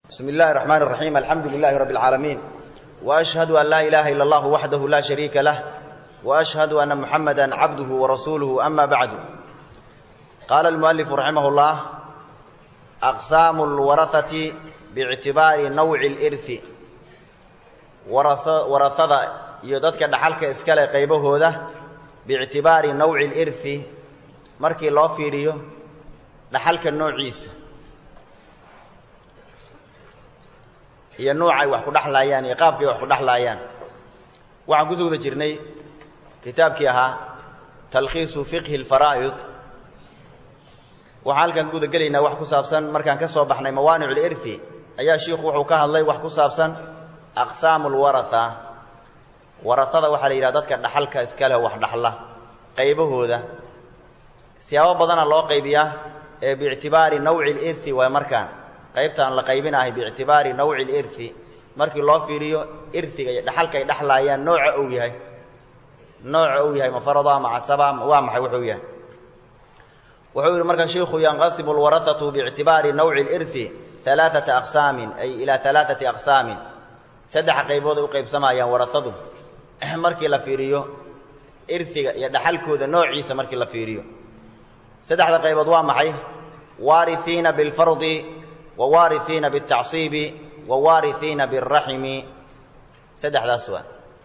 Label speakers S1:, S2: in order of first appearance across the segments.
S1: بسم الله الرحمن الرحيم الحمد لله رب العالمين وأشهد أن لا إله إلا الله وحده لا شريك له وأشهد أن محمدا عبده ورسوله أما بعد قال المؤلف رحمه الله أقسام الورثة باعتبار نوع الإرث ورثة يددك دحلك إسكالي قيبه ذا باعتبار نوع الإرث مركي الله فيريو دحلك النوع عيسى iyo nuucay wax ku dhexlaayaan iyo qaabkay wax ku dhexlaayaan waxaan ku soo wada jirnay kitaabkii ahaa talkhiisu fiqhi alfaraa'id waxaan halkan guda gelaynaa wax ku saabsan markaan ka soo baxnay mawaanicu lirthi ayaa shiikhu wuxuu ka hadlay wax ku saabsan aqsaamu lwaratha warathada waxaa la yidhaha dadka dhaxalka iska leh wax dhaxla qaybahooda siyaabo badana loo qaybiyaa ee biictibaari nawci lirthi waay markaan qaybtaan la qaybinahay biictibaari nawci lirthi markii loo fiiriyo irhiga iyo dhaxalka ay dhexlaayaan nooca uu yahay nooca uu yahay ma farada ma casaba waa maxay wuxuu yahay wuxuu yidhi marka shiikhu yanqasimu alwarahatu biictibaari nawci lirthi alaaata aqsaamin ay ilaa alaaati aqsaamin saddex qaybood ay u qaybsamayaan warahadu markii la fiiriyo irhiga iyo dhaxalkooda noociisa markii la fiiriyo saddexda qaybood waa maxay waarihiina bilfardi wwaarihiina biاtacصiibi wawaarihiina biاraximi saddexdaas waa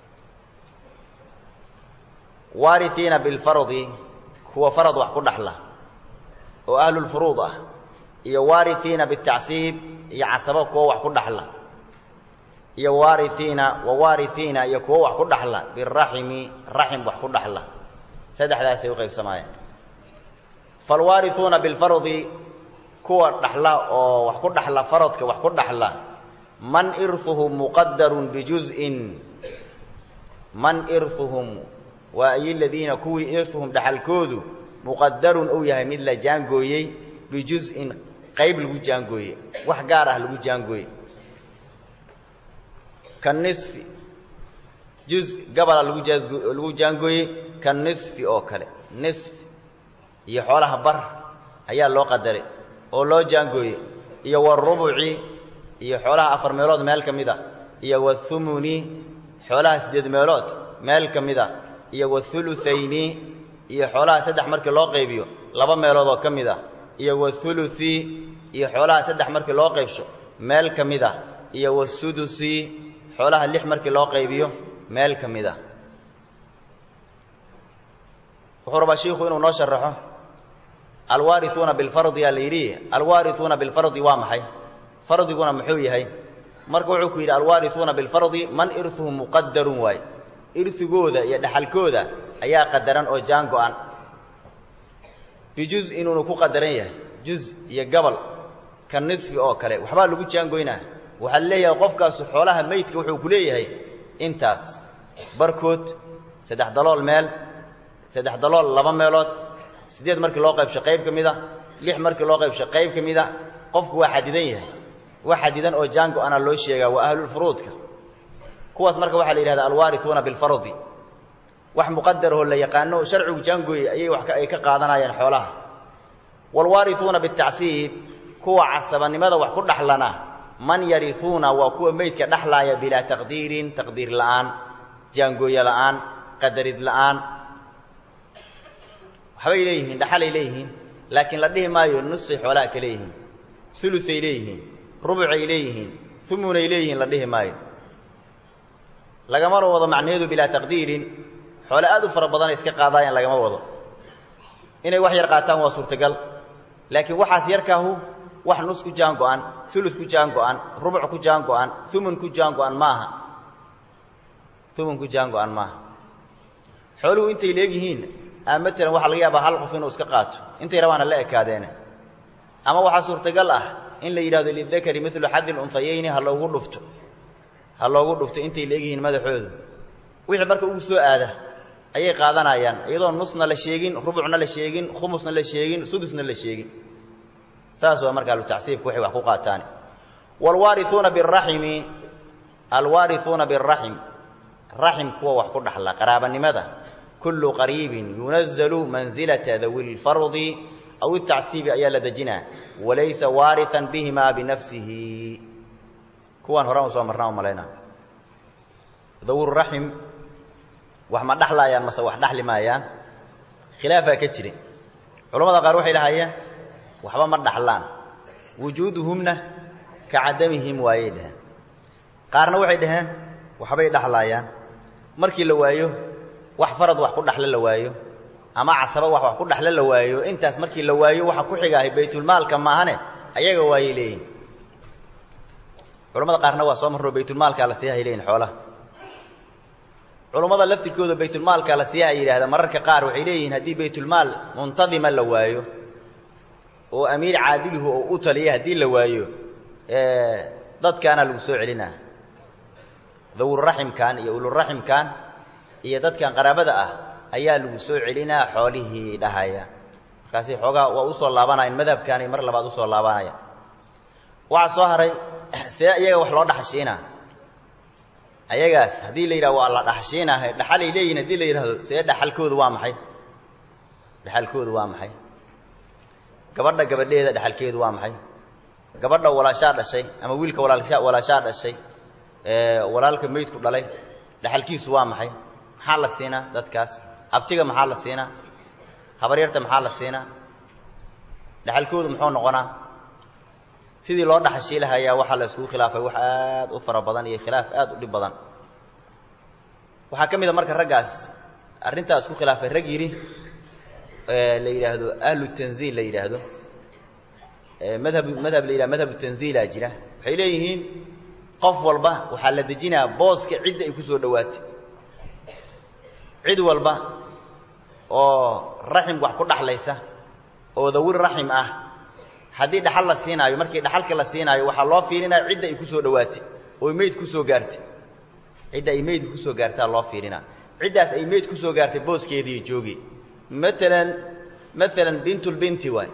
S1: waarihiina bilfardi kuwa farad wax ku dhaxla oo ahlulfuruud ah iyo waarihiina biاtacsiib iyo casabo kuwa wax ku dhaxla iyo waarihiina wawaarihiina iyo kuwa wax ku dhaxla biraximi raxim wax ku dhaxla saddexdaasay u qaybsamaayeen falwaarihuuna bilfardi kuwa dhaxla oo wax ku dhaxla faradka wax ku dhaxla man irhuhum muqadarun bijuz'in man irhuhum waa ay ladiina kuwii irhuhum dhaxalkoodu muqadarun uu yahay mid la jaangooyey bijuz'in qayb lagu jaangooyey wax gaar ah lagu jaangooyey kanisfi juz gabala lagu lagu jaangooyey ka nisfi oo kale nisfi iyo xoolaha bar ayaa loo qadaray oo loo jaangooyey iyo warubuci iyo xoolaha afar meelood meel ka mid a iyo wathumuni xoolaha siddeed meelood meel ka mid a iyo wathuluthayni iyo xoolaha saddex markii loo qaybiyo laba meelood oo ka mid a iyo wathuluthi iyo xoolaha saddex markii loo qaybsho meel ka mid a iyo wasudusi xoolaha lix markii loo qaybiyo meel ka mid a wuxuu rabaa shiikhu inuu noo sharaxo alwaariuuna bilfardi yaa la yidhi alwaariuuna bilfardi waa maxay fardiguna muxuu yahay marka wuxuu ku yidhi alwaariuuna bilfardi man irhuhum muqadarun waay irhigooda iyo dhaxalkooda ayaa qadaran oo jaan go-an bijuz inuunu ku qadaran yahay juz iyo gabal ka nisfi oo kale waxbaa lagu jaangoynaa waxaa leeyahay qofkaasu xoolaha meydka wuxuu ku leeyahay intaas barkood saddex dalool meel saddex dalool laba meelood siddeed markii loo qaybsho qayb ka mid a lix markii loo qaybsho qayb ka mid a qofku waa xadidan yahay wax xadidan oo jaango ana loo sheegaa waa ahlulfuruudka kuwaas marka waxaa la yidhahda alwaarihuuna bilfardi wax muqadarahoo la yaqaano sharcigu jaangooye ayay wax ay ka qaadanayaan xoolaha waalwaarihuuna bitacsiib kuwa casabanimada wax ku dhaxlana man yarihuuna waa kuwa meydka dhexlaaya bilaa taqdiirin taqdiir la'aan jaangooye la'aan qadarid la'aan waxbay leeyihiin dhaxalay leeyihiin laakiin la dhihi maayo nusay xoolaha ka leeyihiin uluay leeyihiin rubucay leeyihiin umunay leeyihiin la dhihi maayo lagamana wado macnaheedu bilaa taqdiirin xoole aad u fara badanay iska qaadaayaan lagama wado inay wax yar qaataan waa suurtagal laakiin waxaas yarkaahu wax nus ku jaan go-an ulu ku jaan go-an rubuc ku jaan go-an umun ku jaan go-an maaha umun ku jaan go-an maaha xooluhu intay leegyihiin matalan waxaa laga yaabaa hal qof inuu iska qaato intay rabaana la ekaadeene ama waxaa suurtagal ah in la yidhahdo lidakari milu xadi lunsayayni ha loogu dhufto ha loogu dhufto intay leegyihiin madaxoodu wixii marka ugu soo aada ayay qaadanayaan iyadoo nusna la sheegin rubucna la sheegin khumusna la sheegin sudusna la sheegin saas waa marka alutacsiibka waxay wax ku qaataan waalwaariuuna biraximi alwaariuuna biraxim raxim kuwa wax ku dhaxla qaraabanimada kullu qariibin yunazalu mansilata dawi lfardi aw itacsiibi ayaa la dejinaa walaysa waarian bihimaa binafsihi kuwaan horaan usoo marnaa u malaynaa dawururaxim wax ma dhaxlaayaan mase wax dhaxli maayaan khilaafaa ka jiri culamada qaar waxay lahaayeen waxba ma dhaxlaan wujuuduhumna ka cadamihim waayay dhaheen qaarna waxay dhaheen waxbay dhaxlaayaan markii la waayo wax farad wax ku dhaxlo la waayo ama casaba wax wax ku dhaxlo la waayo intaas markii la waayo waxa ku xigaahay baytulmaalka maahane ayaga waayay leeyihin culamada qaarna waa soo marroo baytulmaalkaa la siiyahay leeyihin xoolaha culummada laftirkooda baytulmaalkaa la siiyaha yidhahda mararka qaar waxay leeyihiin haddii baytulmaal muntadima la waayo oo amiir caadiluhu oo u taliya haddii la waayo dadkaana lagu soo celinaa dawurraximkan iyo uluraximkan iyo dadkan qaraabada ah ayaa lagu soo celinaa xoolihii dhahaya markaasi xoogaa waa usoo laabanayaan madhabkaanay mar labaad usoo laabanaya waxaa soo haray see iyaga wax loo dhaxashiinaa ayagaas haddii la yidhahdo waa la dhaxashiinaha dhaxalay leeyihin haddii la yidhahdo see dhaxalkoodu waa maxay dhaxalkoodu waa maxay gabadha gabadheeda dhaxalkeedu waa maxay gabadha walaashaa dhashay ama wiilka walaalsha walaashaa dhashay walaalka meydku dhalay dhaxalkiisu waa maxay maxaa la siinaa dadkaas abtiga maxaa la siinaa habaryarta maxaa la siinaa dhaxalkoodu muxuu noqonaa sidii loo dhaxashiilahayaa waxaa la iskugu khilaafay wax aad u fara badan iyo khilaaf aad u dhib badan waxaa ka mid a marka raggaas arrintaa isku khilaafay rag yidhi la yidhaahdo ahlu tanziil la yidhaahdo madhab madhab la yidhahdo madhabu tanziilaa jira waxay leeyihiin qof walba waxaa la dejinaa booska cidda ay ku soo dhowaatay cid walba oo raxim wax ku dhaxlaysa oo dawir raxim ah haddii dhaxal la siinaayo markii dhaxalka la siinaayo waxaa loo fiirinaya cidda ay ku soo dhowaatay oo meyd ku soo gaartay cidda ay meydka ku soo gaartaa loo fiirinaa ciddaas ay meyd ku soo gaartay booskeedii joogi maalan maalan bintulbinti waay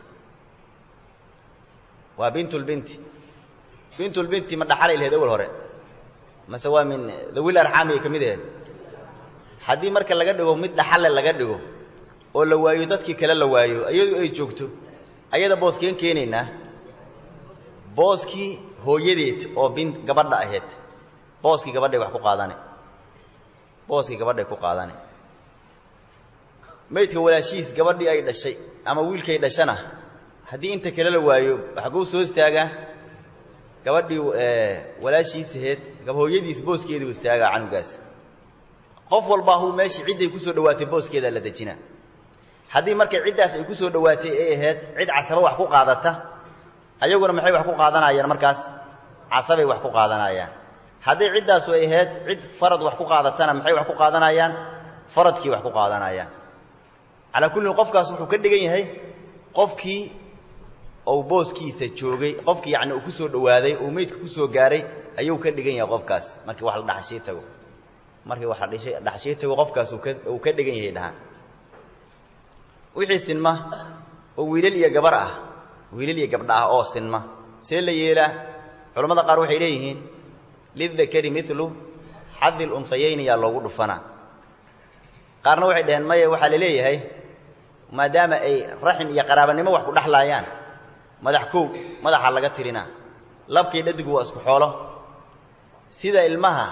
S1: waa bintulbinti bintulbinti ma dhaxalay laheed awal hore mase waa min dawil arxaamiyay ka mid aheed haddii marka laga dhigo mid dhaxale laga dhigo oo la waayo dadkii kale la waayo iyadu ay joogto ayada booskeen keenaynaa booskii hooyadeed oo bin gabadha ahayd booskii gabadhay wax ku qaadane booskii gabadhay ku qaadane maydka walaashihiis gabadhii ay dhashay ama wiilkay dhashana haddii inta kale la waayo waxkuu soo istaagaa gabadhii walaashiis ahayd hooyadiis booskeedii u istaagaa canugaas qof walba huu meeshii cidday ku soo dhowaatay booskeedaa la dejinaa haddii markay ciddaas ay ku soo dhowaatay ay ahayd cid casaba wax ku qaadata ayaguna maxay wax ku qaadanayaan markaas casabay wax ku qaadanayaan haddii ciddaasu ay ahayd cid farad wax ku qaadatana maxay wax ku qaadanayaan faradkii wax ku qaadanayaan calaa kullin qofkaas wuxuu ka dhigan yahay qofkii ou booskiisa joogay qofkii yacni uu ku soo dhowaaday uu meydka ku soo gaaray ayuu ka dhigan yahay qofkaas markii wax la dhaxashii tago markii wax la dhishay dhaxashii tago qofkaas uu ka uu ka dhigan yahay dhahaan wixii sinma oo wiilal iyo gabar ah wiilal iyo gabdha ah oo sinma see la yeelaa culammada qaar waxay leeyihiin lidakari milu xadi lunsayayni yaa loogu dhufanaa qaarna waxay dhaheen maya waxaa la leeyahay maadaama ay raxim iyo qaraabanimo wax ku dhexlaayaan madax kow madaxa laga tirinaa labkii dhadigu waa isku xoolo sida ilmaha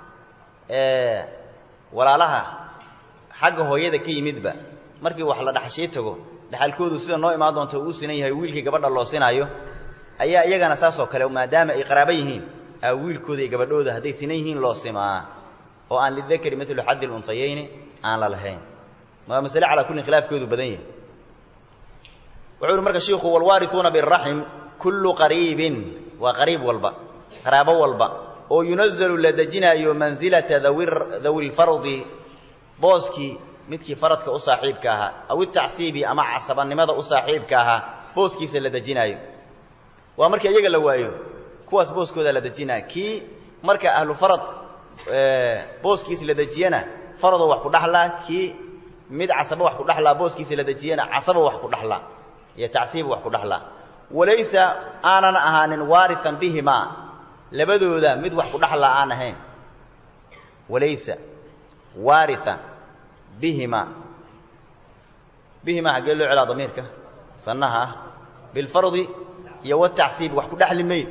S1: walaalaha xagga hooyada ka yimidba markii wax la dhaxashii tago dhaxalkoodu sida noo imaan doonto uu sinan yahay wiilkii gabadha loo sinaayo ayaa iyagana saasoo kale maadaama ay qaraabo yihiin aa wiilkooda iyo gabadhooda hadday sinan yihiin loo simaa oo aan lidakari milu xaddi lunsayayni aan la lahayn maa masale calaa kullin khilaafkoodu badan yahay wuxuu uhi marka shiikhu walwaarituuna biraxim kullu qariibin waa qariib walba qaraabo walba oo yunazalu la dejinaayo mansilata dawi lfardi booskii midkii faradka u saaxiibka ahaa aw itacsiibi ama casabanimada u saaxiibka ahaa booskiisa la dejinaayo waa markii iyaga la waayo kuwaas booskooda la dejinaya kii marka ahlu farad booskiisa la dejiyana faradoo wax ku dhaxlaa kii mid casaba wax ku dhaxlaa booskiisa la dejiyana casaba wax ku dhaxlaa iyo tacsiiba wax ku dhaxlaa walaysa aanan ahaanin waarian bihimaa labadooda mid wax ku dhaxlaa aan ahayn walaysa waaria bihima bihimaa haggee loo celaa damiirka sannaha ah bilfardi iyo watacsiibi wax ku dhexli mayd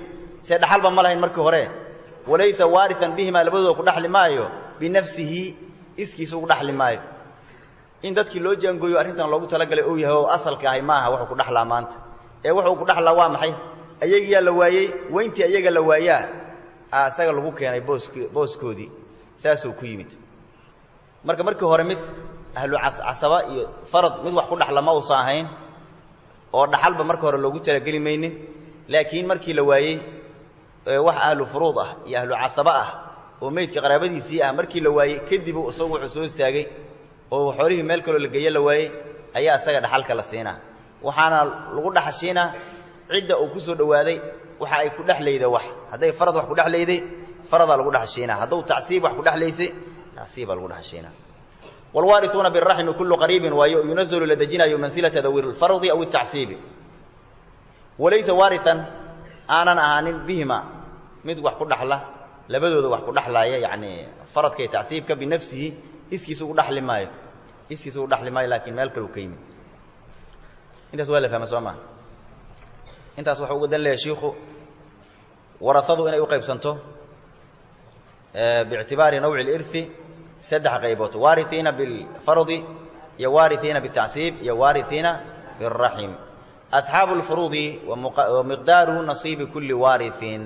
S1: see dhaxalba ma lahayn markii hore walaysa waarian bihimaa labadooda ku dhaxli maayo binafsihi iskiisa ugu dhaxli maayo in dadkii loo jaangooyo arrintan loogu talagalay ou yahay oo asalka ahay maaha wuxuu ku dhaxlaa maanta ee wuxuu ku dhaxlaa waa maxay ayagiyaa la waayey weyntii ayaga la waayaa a isaga lagu keenay boosk booskoodii saasuu ku yimid marka markii hore mid ahlu casaba iyo farad mid wax ku dhaxla ma uusan ahayn oo dhaxalba marka hore loogu talageli maynin laakiin markii la waayey wax ahlu furuud ah iyo ahlu casaba ah oo meydka qaraabadiisii ah markii la waayey kadibu isagu wuxuu soo istaagay oo xoolihii meel kaloo la geeye la waayey ayaa isaga dhaxalka la siinaa waxaana lagu dhaxashiinaa cidda uu ku soo dhowaaday waxa ay ku dhexlayda wax hadday farad wax ku dhexlayday faradaa lagu dhaxashiinaa hadduu tacsiib wax ku dhexlaysay tacsiibaa lagu dhaxashiinaa waalwaariuuna biraxmi kullu qariibin waayo yunazalu la dejinayo mansilata dawi lfardi aw itacsiibi walaysa waarian aanan ahaanin bihima mid wax ku dhaxla labadooda wax ku dhaxlaaya yacni faradka iyo tacsiibka binafsihi iskiisa ugu dhaxli maayo iskiisa ugu dhaxli maayo laakiin meel kale u ka yimid intaas waa la fahma soo maa intaas waxuu uga dan leeyahay shiikhu warasadu inay u qaybsanto biictibaari nawci اlirhi saddex qaybood waariiina bilfardi iyo waariiina bitacsiib iyo waariiina biraxim asxaabu اlfuruudi wa miqdaaru nasiibi kuli waariin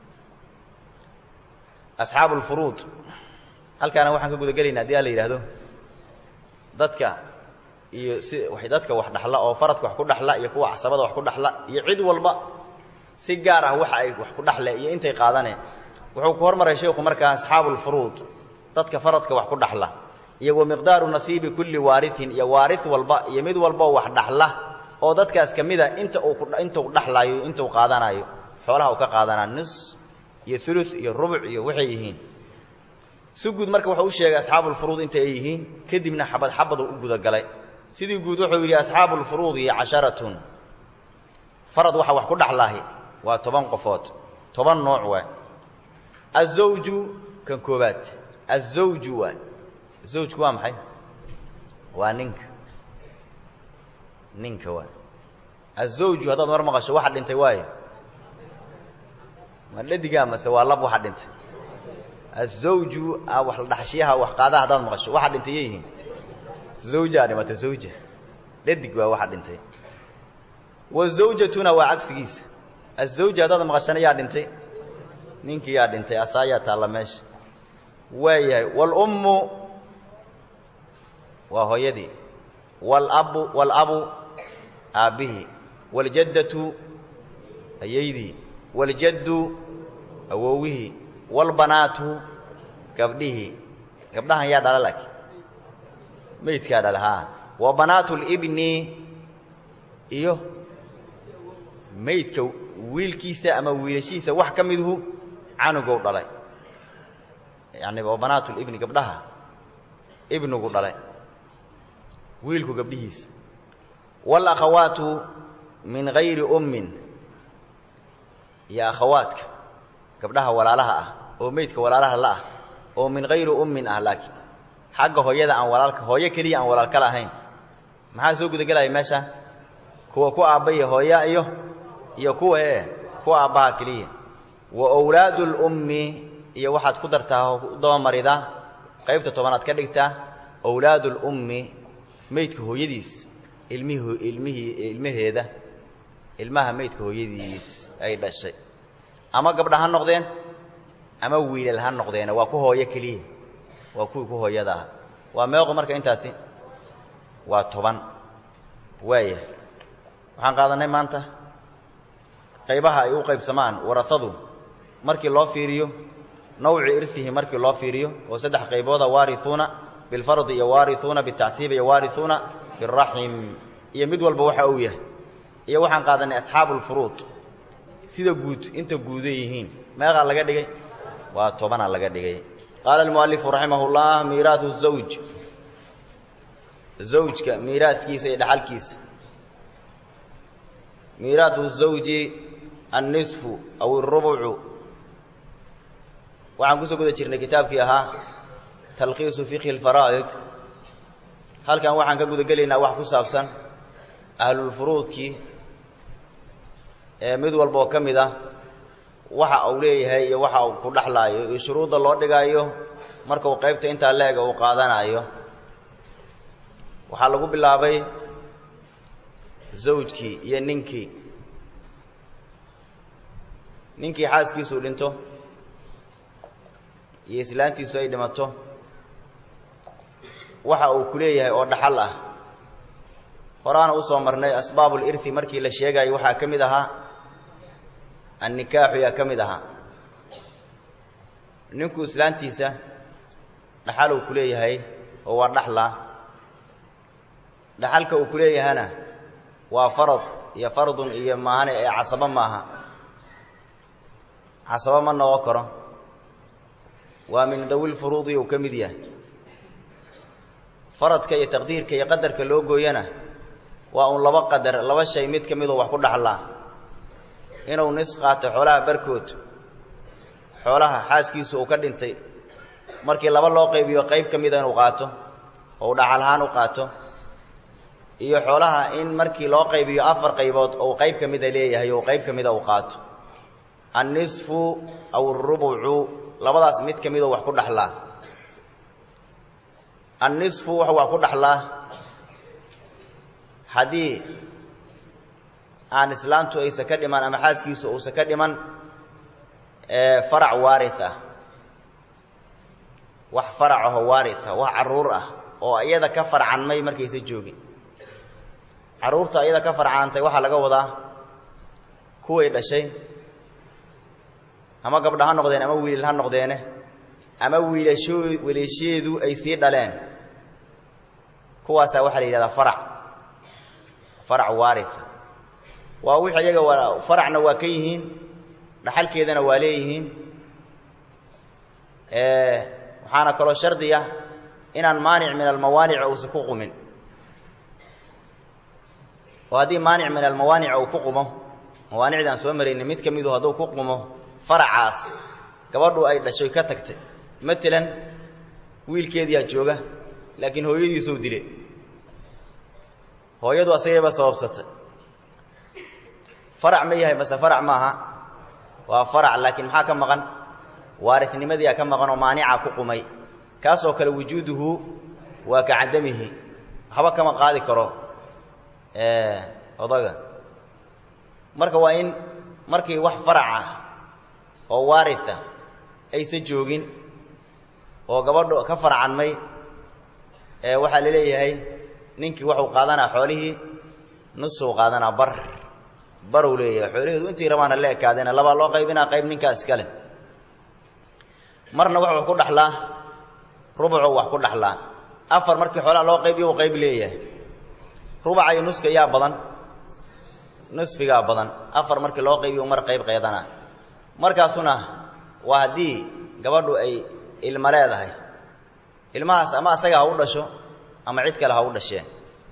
S1: asxaabu اlfuruud halkaana waxaan ka guda gelayna hadii a la yidhaahdo dadka iyo si dadka wax dhaxla oo faradka wax ku dhaxla iyo kuwa casabada wax ku dhaxla iyo cid walba si gaar ah waxa ay wax ku dhaxle iyo intay qaadane wuxuu ku hormaray sheikhu markaa asxaabu lfuruud dadka faradka wax ku dhaxla iyo wa miqdaaru nasiibi kulli waariin iyo waari walba iyo mid walboo wax dhaxla oo dadkaas ka mida inta uu intuu dhaxlaayo intuu qaadanayo xoolaha uu ka qaadanaa nis iyo ulu iyo rubuc iyo waxay yihiin si guud marka wuxuu u sheegay asxaabu lfuruud inta ay yihiin kadibna xabad xabaduu u gudagalay sidii guud wuxuu yidhi asxaabu lfuruudi casharatun farad waxa wax ku dhaxlaahi waa toban qofood toban nooc waay azawju kan koobaad azawju waay zawjku waa maxay waa ninka ninka waay azawju haddaad mar maqasho waxa dhintay waayo ma dhadigaa mase waa lab waxa dhintay azawju wax la dhaxashiyaha wax qaadaha haddaad maqasho waxa dhintay yay yihiin zawjaa dhimata zawja dhadig waa waxa dhintay wazawjatuna waa cagsigiisa azawja haddaad maqashana yaa dhintay ninkii yaa dhintay asaayaa taalla meesha waayahay waalummu waa hooyadii walabu waalabu aabbihii waaljaddatu ayaydii waaljaddu awowihii waalbanaatu gabdhihii gabdhahan yaa dhala laakiin meydkaa dhala haa wa banaatu libni iyo meydka wiilkiisa ama wiilashiisa wax ka miduhu canugow dhalay yani wa banaatu libni gabdhaha ibnigu dhalay wiilku gabdhihiisa waalakhawaatu min gayri ummin iyo akhawaadka gabdhaha walaalaha ah oo meydka walaalaha la ah oo min gayri ummin ah laakiin xagga hooyada aan walaalka hooyo keliya aan walaalka lahayn maxaa soo gudagelaya meesha kuwa ku aabbaya hooya iyo iyo kuwa ee kuwa aabbaha keliya wa owlaadu lummi iyo waxaad ku dartaa dabamaridaa qaybta tobanaad ka dhigtaa owlaadu lummi meydka hooyadiis ilmihii ilmihii ilmaheeda ilmaha meydka hooyadiis ay dhashay ama gabdha ha noqdeen ama wiilal ha noqdeene waa ku hooyo keliya waa kuwii ku hooyada ah waa meeqo marka intaasi waa toban waaya waxaan qaadanay maanta qaybaha ay u qaybsamaan warasadu markii loo fiiriyo nawci irfihi markii loo fiiriyo oo saddex qaybooda waariuuna bilfardi iyo waariuuna bitacsiib iyo waariuuna biraxim iyo mid walba waxa uu yahay iyo waxaan qaadanay asxaabu lfuruud sida guud inta guuday yihiin meeqaa laga dhigay waa tobanaa laga dhigay qaala almualifu raximah llah miiraau zawj zawjka miiraaskiisa iyo dhaxalkiisa miiraau zawji annisfu aw irubucu waxaan kusoo guda jirnay kitaabkii ahaa talkhiisu fiqhi alfaraa'id halkan waxaan ka guda gelaynaa wax ku saabsan ahlulfuruudkii ee mid walba oo ka mid ah waxa uu leeyahay iyo waxa uu ku dhexlaayo iyo shuruudda loo dhigaayo markuu qaybta intaa leega uu qaadanayo waxaa lagu bilaabay zawjkii iyo ninkii ninkii xaaskiisuu dhinto iyo islaantiisu ay dhimato waxa uu ku leeyahay oo dhaxal ah horaana usoo marnay asbaabul irthi markii la sheegayo waxaa ka mid ahaa annikaaxu yaa ka mid ahaa ninku islaantiisa dhaxal uu ku leeyahay oo waa dhaxla dhaxalka uu ku leeyahana waa farad iyo fardun iyo maahane ee casabo maaha casabo ma noqon karo waa min dawil furuudi uu ka mid yahay faradka iyo taqdiirka iyo qadarka loo gooyana waa un laba qadar laba shay mid ka midoo wax ku dhaxlaa inuu nis qaato xoolaha barkood xoolaha xaaskiisu uu ka dhintay markii laba loo qaybiyo qayb ka mida inuu qaato oo uu dhaxalahaan u qaato iyo xoolaha in markii loo qaybiyo afar qaybood ou qayb ka mida leeyahay ou qayb ka mida uu qaato annisfu aw arubucu labadaas mid ka midoo wax ku dhaxlaa annisfu wuxuu wax ku dhaxlaa haddii aan islaamtu aysa ka dhiman ama xaaskiisu uusa ka dhiman farac waarit ah wax farac aho waarit ah wax carruur ah oo iyada ka farcanmay markaysa joogin carruurta iyada ka farcantay waxaa laga wadaa kuway dhashay ama gabdha ha noqdeen ama wiilal ha noqdeene ama wiilasho wiilasheedu ay sii dhaleen kuwaasaa waxaa la yidhahdaa farac farac waarit waa wix iyaga waa faracna waa ka yihiin dhaxalkeedana waa leeyihiin waxaana kaloo shardiya inaan maanic min almawaanic uusa ku qumin oo haddii maanic min almawaanic uu ku qumo mawaanicda aan soo maraynin mid ka midu hadduu ku qumo faracaas gabadhu ay dhashoy ka tagtay matalan wiilkeediyaa jooga laakiin hooyadiisuu dile hooyadu asagayba sababsatay farac ma yahay mase farac maaha waa farac laakiin maxaa ka maqan waaritnimadiyaa ka maqan oo maanica ku qumay kaasoo kale wujuuduhu waa ka cadamihi waxba kama qaadi karo odaga marka waa in markii wax farac ah oo waaritha aysa joogin oo gabadhu ka farcanmay waxaa la leeyahay ninkii waxuu qaadanaa xoolihii nusuu qaadanaa bar baruu leeyahay xoolaheedu intii rabaan ha la ekaadeena labaa loo qaybinaa qayb ninkaa iskale marna wuxuu ku dhaxlaa rubucuu wax ku dhaxlaa afar markii xoolaha loo qaybiyo uu qayb leeyahay rubaca iyo nuska yaa badan nusfigaa badan afar markii loo qaybiyo mar qayb qeedanaa markaasuna waa haddii gabadhu ay ilma leedahay ilmahaas ama asaga ha u dhasho ama cid kale ha u dhasheen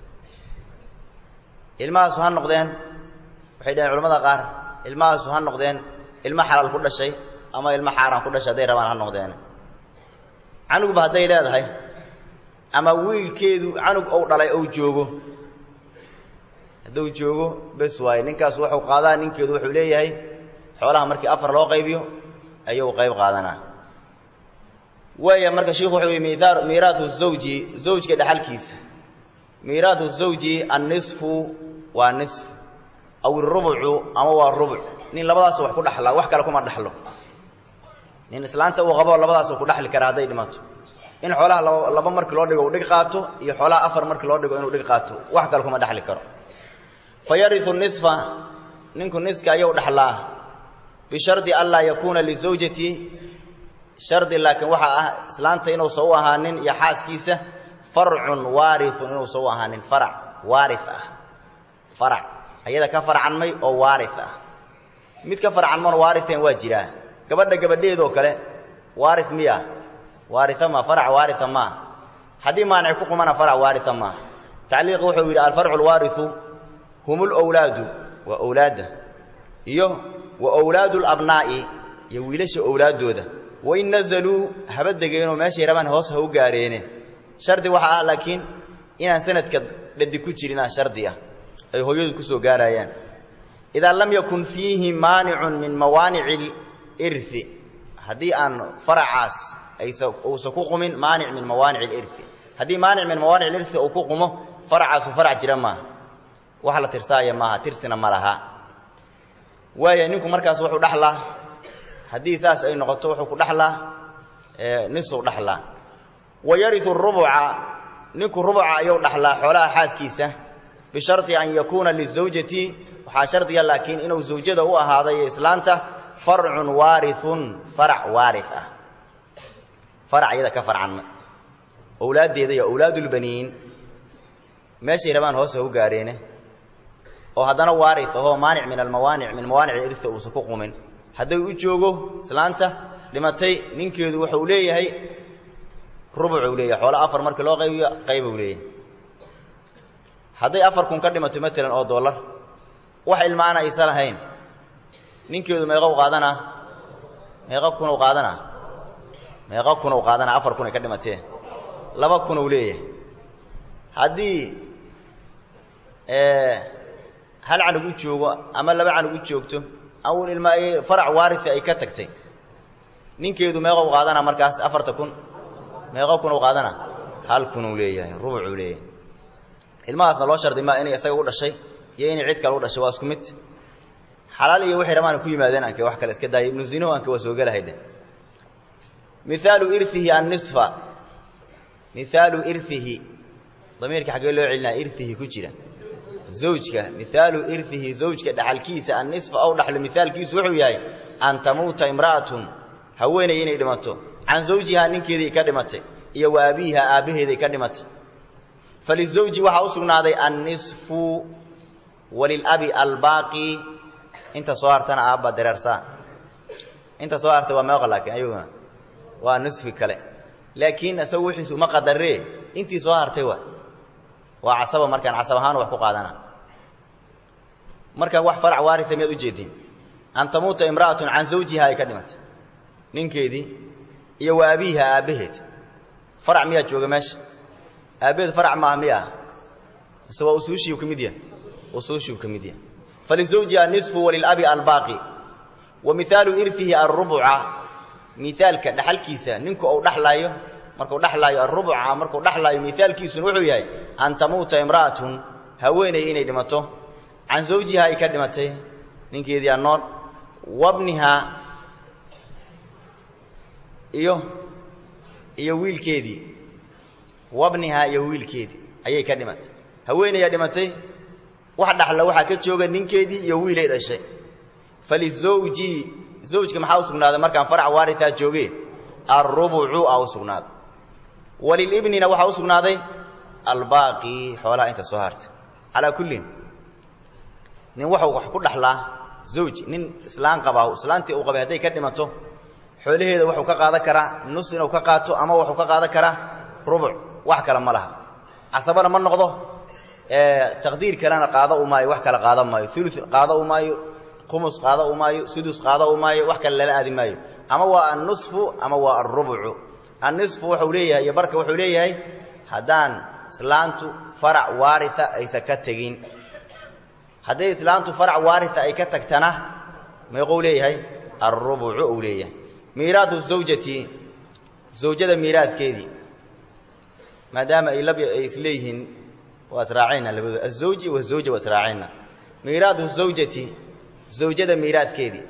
S1: ilmahaasu ha noqdeen waxay dhaheen culamada qaar ilmahaasu ha noqdeen ilmo xalaal ku dhashay ama ilmo xaaraan ku dhashay hadday rabaan ha noqdeen canugba hadday leedahay ama wiilkeedu canug ou dhalay ou joogo hadduu joogo bes waaye ninkaas waxuu qaadaa ninkeedu wuxuu leeyahay xoolaha markii afar loo qaybiyo ayuu qayb qaadanaa waaya marka shiku wuxuu yihi miiraathu zawji zawjka dhexalkiisa miiraathu zawji annisfu waa nisf aw irubucu ama waa rubuc nin labadaas wax ku dhaxlaa wax kale kuma dhaxlo nin islaanta uu qabo labadaasuu ku dhaxli kara hadday dhimato in xoolaha laba markii loo dhigo uu dhig qaato iyo xoolaha afar markii loo dhigo inuu dhig qaato wax kale kuma dhaxli karo fa yariu nisfa ninku niska ayuu dhaxlaa bishardi an laa yakuuna lizawjati shardi laakiin waxaa ah islaanta inuusan u ahaanin iyo xaaskiisa farcun waariun inuusan u ahaanin farac waari ah farac ayada ka farcanmay oo waari ah mid ka farcanmona waarian waa jiraa gabadha gabadheedoo kale waari miya waaria ma farac waaria maa haddii maanic ku qumana farac waaria maa tacliiqi wuxuu yidhi alfarcu lwaariu hum lwlaadu waa owlaadda iyo wa wlaadu labnaa'i iyo wiilasha owlaaddooda wain nazaluu haba degeenoo meeshay rabaan hoos ha u gaareene shardi waxaa ah laakiin inaan sanadka dhadi ku jirin ah shardi ah ay hooyadu ku soo gaarayaan idaa lam yakun fiihi maanicun min mawaanici irthi haddii aan faracaas aysa uusan ku qumin maanic min mawaanic alirthi haddii maanic min mawaanic alirthi uu ku qumo faracaasu farac jira maaha wax la tirsaaya maaha tirsina ma laha waaya ninku markaas wuxuu dhaxlaa haddii saas ay noqoto wuxuu ku dhaxlaa nisuu dhaxlaa wa yariu rubuca ninku rubuca ayuu dhaxlaa xoolaha xaaskiisa bisharti an yakuuna lizawjati waxaa shardiga laakiin inuu zawjada u ahaaday islaanta farcun waariun farac waari ah farac iyada ka farcan owlaaddeeda iyo owlaadulbaniin meeshay rabaan hoose u gaadheene oo haddana waari ahoo maanic min almawaanic min mawaanic irta uusan ku qumin hadday u joogo islaanta dhimatay ninkeedu wuxuu leeyahay rubucuu leeyahay xoolo afar markii loo qaybiyo qaybuu leeyahay hadday afar kun ka dhimato matalan oo dollar wax ilmaana aysa lahayn ninkeedu meeqou qaadanaa meeqa kunuu qaadanaa meeqa kunuu qaadanaa afar kun ay ka dhimatee laba kunuu leeyahay haddii hal canug u joogo ama laba canug u joogto aun ilma ay farac waaria ay ka tagtay ninkeedu meeqou qaadanaa markaas afarta kun meeqa kunuu qaadanaa hal kunuu leeyahay rubucuu leeyahay ilmahaasna loo shardi maa inay isaga u dhashay iyo inay cid kale u dhashay waa isku mid xalaal iyo waxay rabaan ku yimaadeen anke wax kale iska daaya ibnu zinow anke waa soo gelahayde mihaalu irihi annisfa mihaalu irihi damiirka xaggee loo celinaa irihi ku jira zawjka mihaalu irihi zawjka dhaxalkiisa annisfa ow dhaxlo mihaalkiisu wuxuu yahay an tamuuta imra'atun haweenay inay dhimato can zawjihaa ninkeedii ka dhimatay iyo wa abiiha aabbaheeday ka dhimatay falizawji waxaa u sugnaaday annisfu walilabi albaaqi inta soo hartana aabba dareersaa inta soo hartay waa meeqa laakiin ayaguna waa nisfi kale laakiin isagu wixiisu uma qadaree intii soo hartay waa waa casaba markaan casab ahaan wax ku qaadana markaan wax farac waaria miyaad ujeedin an tamuuta imra'atun can zawjiha ay ka dhimatay ninkeedii iyo wa abiiha aabbaheed farac miyaa jooga meesha aabbaheed farac maaha miya ah mise waa usuushii ka mid yahay usuushii ka mid yahay falizawjiha nisfu walilabi albaaqi wa mihaalu irihi alrubuca miaalka dhaxalkiisa ninku uu dhalaayo markuu dhalaayo arubuca markuu dhalaayo miaalkiisuna wuxuu yahay an tamuuta imra'atun haweenay inay dhimato can zawjiha ay ka dhimatay ninkeedii anool wabnihaa iyo iyo wiilkeedii wabnihaa iyo wiilkeedii ayay ka dhimatay haweenayaa dhimatay wax dhaxla waxaa ka jooga ninkeedii iyo wiilay dhashay falizawji zawjka maxaa u sugnaaday markaan farac waaritaa jooge alrubucu a u sugnaaday walilibnina waxaa u sugnaaday albaaqi xoolaha inta soo hartay calaa kullin nin waxuu wax ku dhaxlaa zawj nin islaan qabaa islaantii uu qabay hadday ka dhimato xoolaheeda wuxuu ka qaadan karaa nus inuu ka qaato ama wuxuu ka qaadan karaa rubuc wax kale ma laha casabana ma noqdo taqdiir kalena qaada u maayo wax kale qaadan maayo ulu qaada u maayo umus qaada u maayo sudus qaada u maayo wax kale lala aadi maayo ama waa annusfu ama waa alrubucu annisfu wuxuu leeyahay iyo barka wuxuu leeyahay haddaan islaantu farac waaria aysan ka tegin hadday islaantu farac waaria ay ka tagtana meequu leeyahay alrubucu uu leeyahay miiraatu zawjati zawjada miiraadkeedii maadaama ay lab ay isleeyihiin waa israacayna labadooda azawji wazawja waa israacayna miiraatu zawjati zawjada miiraadkeedii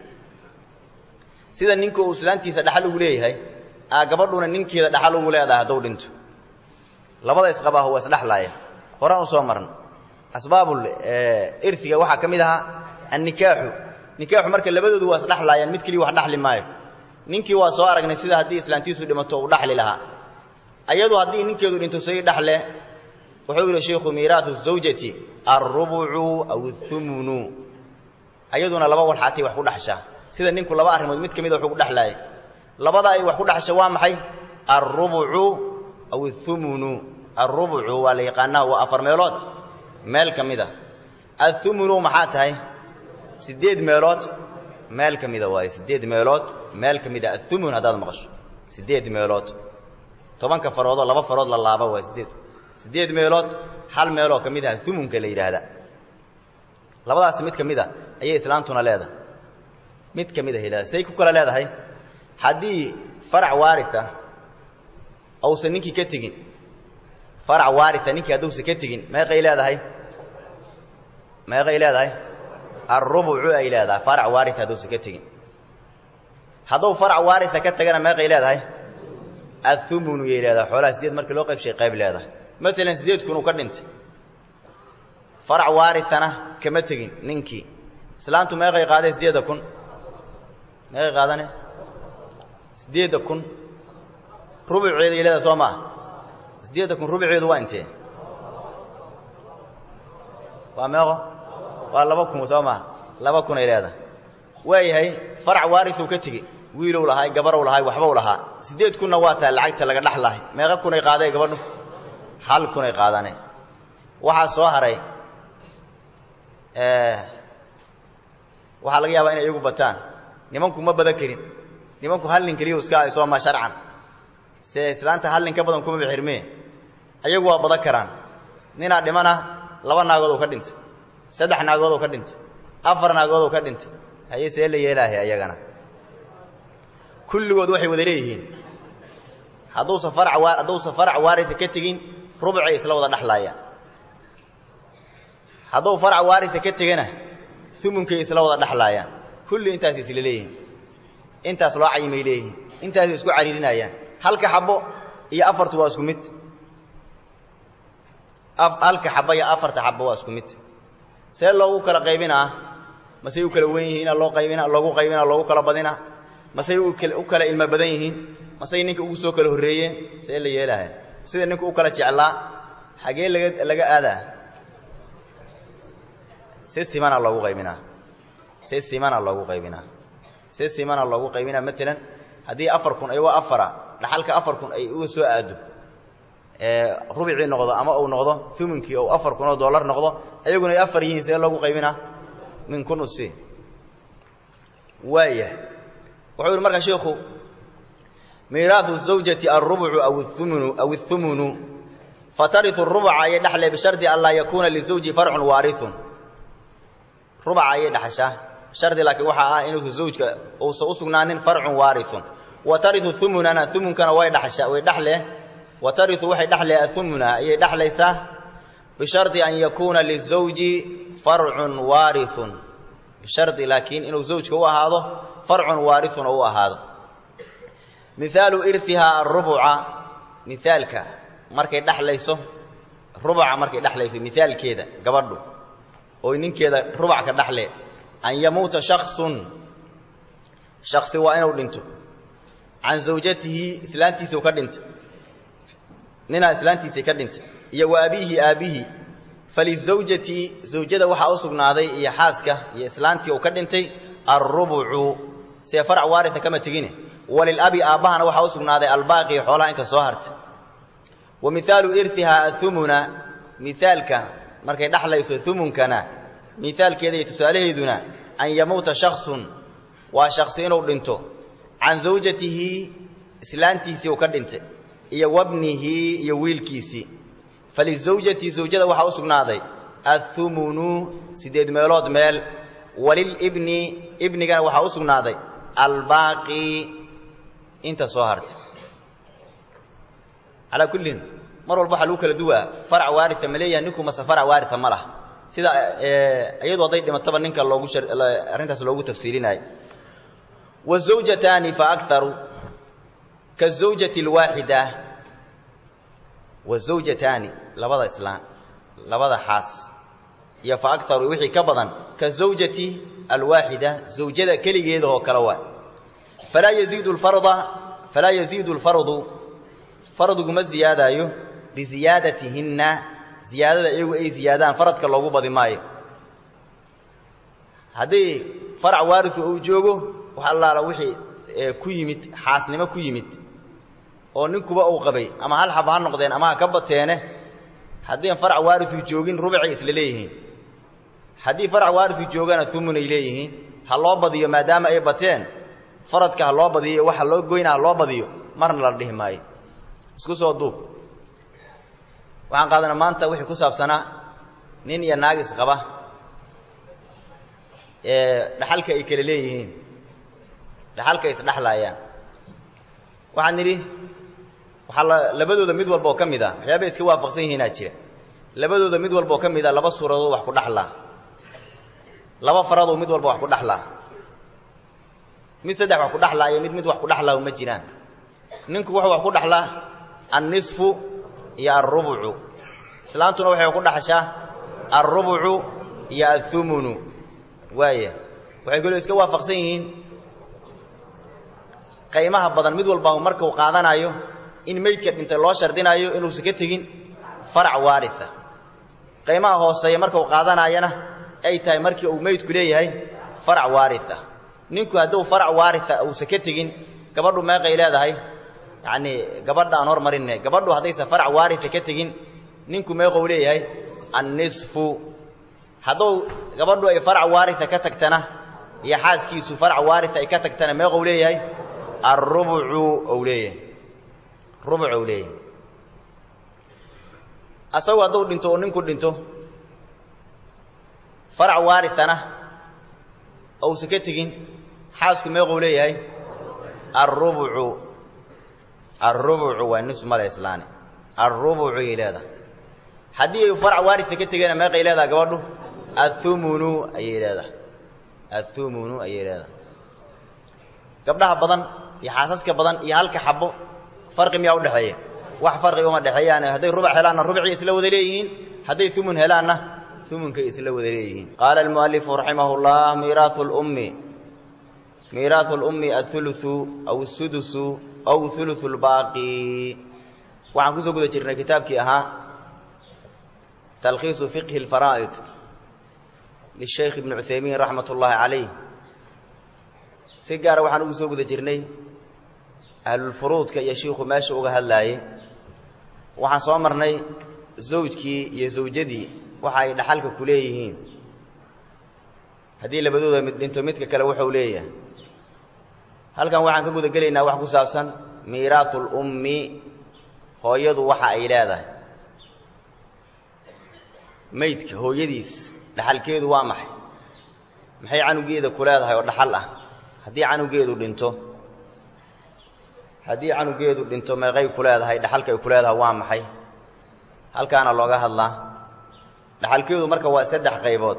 S1: sida ninka uu islaantiisa dhaxal ugu leeyahay aa gabadhuna ninkeeda dhaxal ugu leedahay hadduu dhinto labada isqabaahu waa isdhexlaaya horaan u soo marna asbaabul irtiga waxaa ka mid ahaa annikaaxu nikaaxu marka labadoodu waa isdhexlaayaan mid keliya wax dhaxli maayo ninkii waa soo aragnay sida haddii islaantiisu dhimato uu dhaxli lahaa ayadu haddii ninkeedu dhinto say dhaxle wuxuu yidhi shaykhu miiraatu zawjati alrubucu aw athumunu ayaduna laba walxaatay wax ku dhaxshaa sida ninku laba arrimood mid ka mida wuxuu ku dhexlaayay labada ay wax ku dhaxsha waa maxay alrubucu aw athumunu alrubucu waa la yaqaanaa waa afar meelood meel ka mida athumunu maxaa tahay siddeed meelood meel ka mida waaye siddeed meelood meel ka mida athumun haddaad maqasho siddeed meelood tobanka faroodoo laba farood la laaba waa siddeed siddeed meelood hal meeloo ka mid ah humunka la yidhaahda labadaas mid ka mid a ayay islaantuna leedahay mid ka mid ahay leedahay say ku kala leedahay haddii farac waaria ausan ninkii ka tegin farac waaria ninkii hadduusan ka tegin meeqay leedahay meeqay leedahay alrubucu ay leedahay farac waaria hadduusan ka tegin hadduu farac waaria ka tagana meeqay leedahay athumunu yay leedahay xoolaha sideed markii loo qaybshay qayb leedahay maalan sideed kun uu ka dhintay farac waarithana kama tegin ninkii islaantu meeqay qaadeen sideedda kun meeqay qaadane sideedda kun rubuceeday leedahay soo maaha sideedda kun rubuceedu waa intee waa meeqo waa laba kun soo maaha laba kunay leedahay waayahay farac waarithuu ka tegey wiilow lahaay gabarow lahaay waxbow lahaa siddeed kunna waa tahay lacagta laga dhex lahay meeqa kunay qaadee gabadhu hal kunay qaadane waxaa soo haray waxaa laga yaabaa inay iyagu bataan nimanku ma badan karin nimanku hal nin keliya iska ay sooma sharcan se islaanta hal nin ka badan kuma bixirmee ayagu waa badan karaan ninaa dhimana laba naagood oo ka dhintay saddex naagood oo ka dhintay afar naagood oo ka dhintay haye see la yeelaahay ayagana kulligood waxay wada leeyihiin hadduusan farac waa hadduusan farac waarita ka tegin rubcay isla wada dhexlaayaan hadduu farac waarita ka tegana umunkay isla wada dhexlaayaan kulli intaas isla leeyihiin intaas loo cayimay leeyihiin intaasay isku cariirinayaan halka xabo iyo afartu waa isku mid halka xabo iyo afarta xabo waa isku mid see loogu kala qaybinaa masey u kala wen yihiina loo qaybina loogu qaybina loogu kala badina masey u kala ilmo badan yihiin masey ninka ugu soo kala horreeyeen see la yeelaha sida ninka u kala jeclaa xagee laga laga aadaa si simana loogu qaybinaa si simana loogu qaybinaa si simana loogu qaybinaa maalan haddii afar kun ayagoo afara dhaxalka afar kun ay uga soo aado rubicii noqdo ama uu noqdo umunkii ou afar kun oo dollar noqdo ayaguna ay afar yihiin see loogu qaybinaa min kun usi waaya wuxuu yihi markaa sheikhu miiraahu zawjati alrubcu aw umunu aw اthumunu fatariu rubuca ayay dhexle bishardi an laa yakuuna lizawji farcun waariun rubaca ayay dhexashaa shardi laakiin waxaa ah inuusan zawjka uusan u sugnaanin farcun waariun wa tariu umunana umunkana way dhasha way dhexle wa tariu waxay dhexle aumuna ayay dhexlaysaa bishardi an yakuuna lizawji farcun waariun bishardi laakiin inuu zawjka u ahaado farcun waariun oo u ahaado mihaalu irihaa arubuca mihaalka markay dhexlayso rubuca markay dhexlayso mihaalkeeda gabadhu oo ninkeeda rubac ka dhexle an yamuuta shaksun shaksi waa inuu dhinto can zawjatihi islaantiisau ka dhintay ninaa islaantiisay ka dhintay iyo wa abiihi aabbihi falizawjati zawjada waxaa u sugnaaday iyo xaaska iyo islaantii uu ka dhintay alrubucu see farac waaria kama tegine walilabi aabbahana waxaa u sugnaaday albaaqi xoolaha inta soo hartay wa mihaalu irihaa aumuna mihaalka markay dhexlayso umunkana mihaalkeeda iyo tusaalaheeduna an yamuuta shaksun waa shaksi inuu dhinto can zawjatihi islaantiisii uu ka dhintay iyo wabnihi iyo wiilkiisii falizawjati zawjada waxaa u sugnaaday athumunu siddeed meelood meel walilibni ibnigana waxaa u sugnaaday albaaqi inta soo hartay calaa kullin mar walba waxaa lagu kala duwaa farac waaria ma leeyahay ninku mase farac waaria ma laha sida iyadu hadday dhimataba ninka loogu arrintaas loogu tafsiirinayo wazawjataani faakaru kazawjati alwaaxida wazawjataani labada islaan labada xaas iyo fa akaru wixii ka badan kazawjati alwaaxida zawjada keligeeda oo kale waa falaa yaziidu lfarda falaa yaziidu lfardu fardigu ma ziyaadaayo biziyaadatihinna ziyaadada iyagu ay ziyaadaan faradka loogu badi maayo haddii farac waariu uu joogo wax allaala wixii ku yimid xaasnimo ku yimid oo ninkuba uu qabay ama hal xaba ha noqdeen ama ha ka bateene haddiian farac waariu joogin rubicay isla leeyihiin haddii farac waariu joogana umunay leeyihiin ha loo badiyo maadaama ay bateen faradka ha loo badiyo waxa loo goyna ha loo badiyo marna la dhihi maayo isku soo duub waxaan qaadanaa maanta wixii ku saabsanaa nin iyo naagis qaba ee dhaxalka ay kala leeyihiin dhaxalka isdhexlaayaan waxaan nidhi waxaa la labadooda mid walba oo ka mid ah waxyaabay iska waafaqsan yihiinaa jira labadooda mid walba oo ka mid ah laba suuradood wax ku dhexlaa laba faradoo mid walba wax ku dhexlaa mid saddex wax ku dhexlaa iyo mid mid wax ku dhexlaa uma jiraan ninku wuxuu wax ku dhexlaa annisfu iyo alrubucu islaantuna waxay ku dhexashaa alrubucu iyo athumunu waaya waxay kaloo iska waafaqsan yihiin qaymaha badan mid walba markuu qaadanayo in meydka dhintay loo shardinayo inuusan ka tegin farac waaria qaymaha hooseeya markuu qaadanayana ay tahay markii uu meydku leeyahay farac waaria ninku hadduu farac waaria uusan ka tegin gabadhu meeqay leedahay yacnii gabadha aan hormarinne gabadhu haddaysan farac waaria ka tegin ninku meeqou leeyahay annisfu hadduu gabadhu ay farac waaria ka tagtana iyo xaaskiisu farac waaria ay ka tagtana meeqou leeyahay alrubucu ou leeyahay rubuc ou leeyahay asagu hadduu dhinto oo ninku dhinto farac waarithana ousan ka tegin xaasku meeqou leeyahay alrubucu alrubucu waa nisu male islaani alrubucay leedahay haddii ay farac waaria ka tegena meeqay leedahay gabadhu athumunu ayay leedahay athumunu ayay leedahay gabdhaha badan iyo xaasaska badan iyo halka xabo farqi miyaa udhexeeya wax farqi uma dhexeeyaan hadday rubac helaanna rubcii isla wada leeyihiin hadday umun helaanna umunkay isla wada leeyihiin qaala almualifu raximah llah miiraau lummi miiraahu lummi auluu aw sudusu aw ulu lbaaqi waxaan kusoo guda jirnay kitaabkii ahaa talkhiisu fiqhi lfaraa'id lishaykh ibni cuthaymiin raxmat ullaahi calayh si gaara waxaan ugu soo guda jirnay ahlulfuruudka iyo shiikhu meesha uga hadlaayey waxaan soo marnay zawjkii iyo zawjadii waxa ay dhaxalka ku leeyihiin haddii labadooda mid dhinto midka kale wuxuu leeyahay halkan waxaan ka guda gelaynaa wax ku saabsan miiraatu lummi hooyadu waxa ay leedahay maydka hooyadiis dhaxalkeedu waa maxay maxay canugeeda ku leedahay oo dhaxal ah haddii canugeedu dhinto haddii canugeedu dhinto meeqay ku leedahay dhaxalkay ku leedahay waa maxay halkaana looga hadlaa dhaxalkeedu marka waa saddex qaybood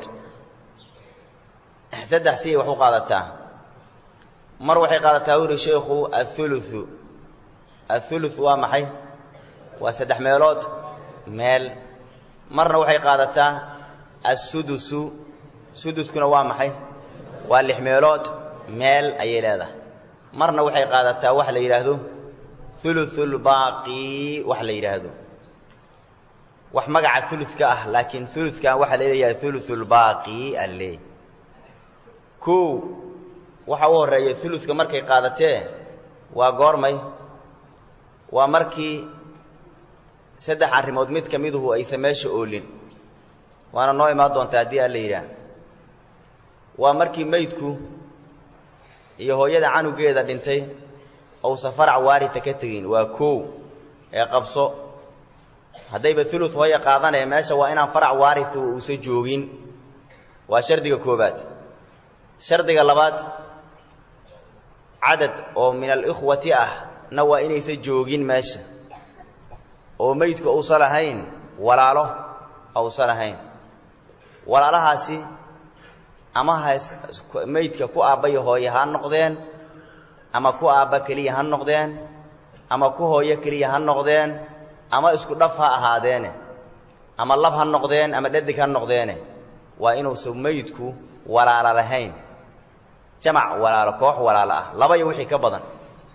S1: saddex siyay wax u qaadataa mar waxay qaadataa u yihi sheikhu athuluthu athuluth waa maxay waa saddex meelood meel marna waxay qaadataa assudusu suduskuna waa maxay waa lix meelood meel ayay leedahay marna waxay qaadataa wax la yidhaahdo uluulbaaqi wax la yidhaahdo wax magaca uludka ah laakiin uludkan waxaa la leeyahay uluulbaaqi alle kow waxa u horreeya uludka markay qaadatee waa goormay waa markii saddex arrimood mid ka miduhu aysan meesha oolin waana noo imaan doontaa haddii alla yidhaah waa markii maydku iyo hooyada canugeeda dhintay ousan farac waarita ka tegin waa kow ee qabso haddayba ulud hooya qaadanaya meesha waa inaan farac waaritu uusan joogin waa shardiga koobaad shardiga labaad cadad oo min alikhwati ah na waa inaysan joogin meesha oo meydku uusan lahayn walaalo uusan lahayn walaalahaasi ama has meydka ku aabbayo hooye ha noqdeen ama ku aabba keliya ha noqdeen ama ku hooyo keliya ha noqdeen ama isku dhaf ha ahaadeene ama lab ha noqdeen ama dhadig ha noqdeene waa inuusan meydku walaalo lahayn jamac walaalo koox walaalo ah laba iyo wixii ka badan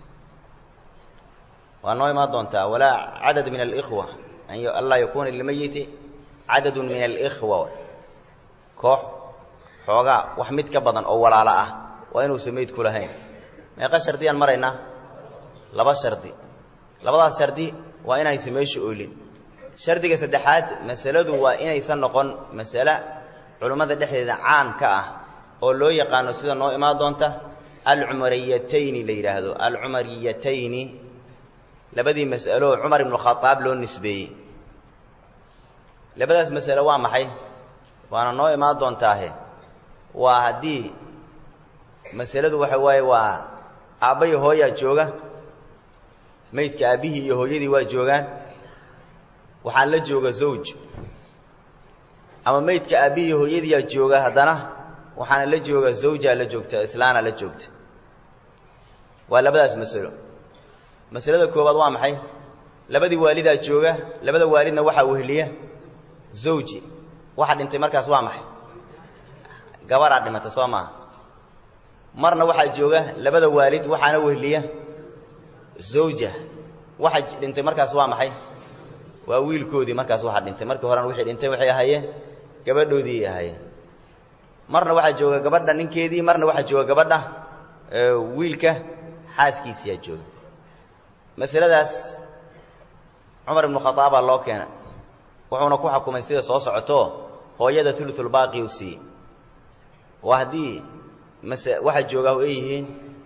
S1: waa noo imaan doontaa walaa cadad min alikhwa anlaa yakuuna lilmayiti cadadun min alikhwa koox xoogaa wax mid ka badan oo walaalo ah waa inuusan meydku lahayn meeqa shardiyaan maraynaa laba shardi labadaas shardi waa inaysan meesha oolin shardiga saddexaad masaladu waa inaysan noqon masale culummada dhexdeeda caan ka ah oo loo yaqaano sida noo imaan doonta alcumariyatayni la yidhaahdo alcumariyatayni labadii mas'alo cumar ibnu khadaab loo nisbeeyey labadaas masalo waa maxay waana noo imaan doontaahe waa haddii masaladu waxa waaye waa aabba iyo hooyaa jooga maydka aabbihii iyo hooyadii waa joogaan waxaan la jooga zawj ama maydka aabbihii iyo hooyadiiyaa jooga haddana waxaana la jooga zawjaa la joogta islaana la joogta waa labadaas masalo masalada koowaad waa maxay labadii waalidaa jooga labada waalidna waxaa wehliya zawji waxa dhintay markaas waa maxay gabaraa dhimata soo maaha marna waxaa jooga labada waalid waxaana wehliya zawja waxa dhintay markaas waa maxay waa wiilkoodii markaas waxaa dhintay markii horena wixii dhintay waxay ahaayeen gabadhoodii ay ahaayeen marna waxaa jooga gabadha ninkeedii marna waxaa jooga gabadha wiilka xaaskiisiyaa jooga masaladaas cumar ibnu khadaabaa loo keena wuxuuna ku xukumay sida soo socoto hooyada ululbaaqi u siiyey waa haddii mase waxa joogaa ay yihiin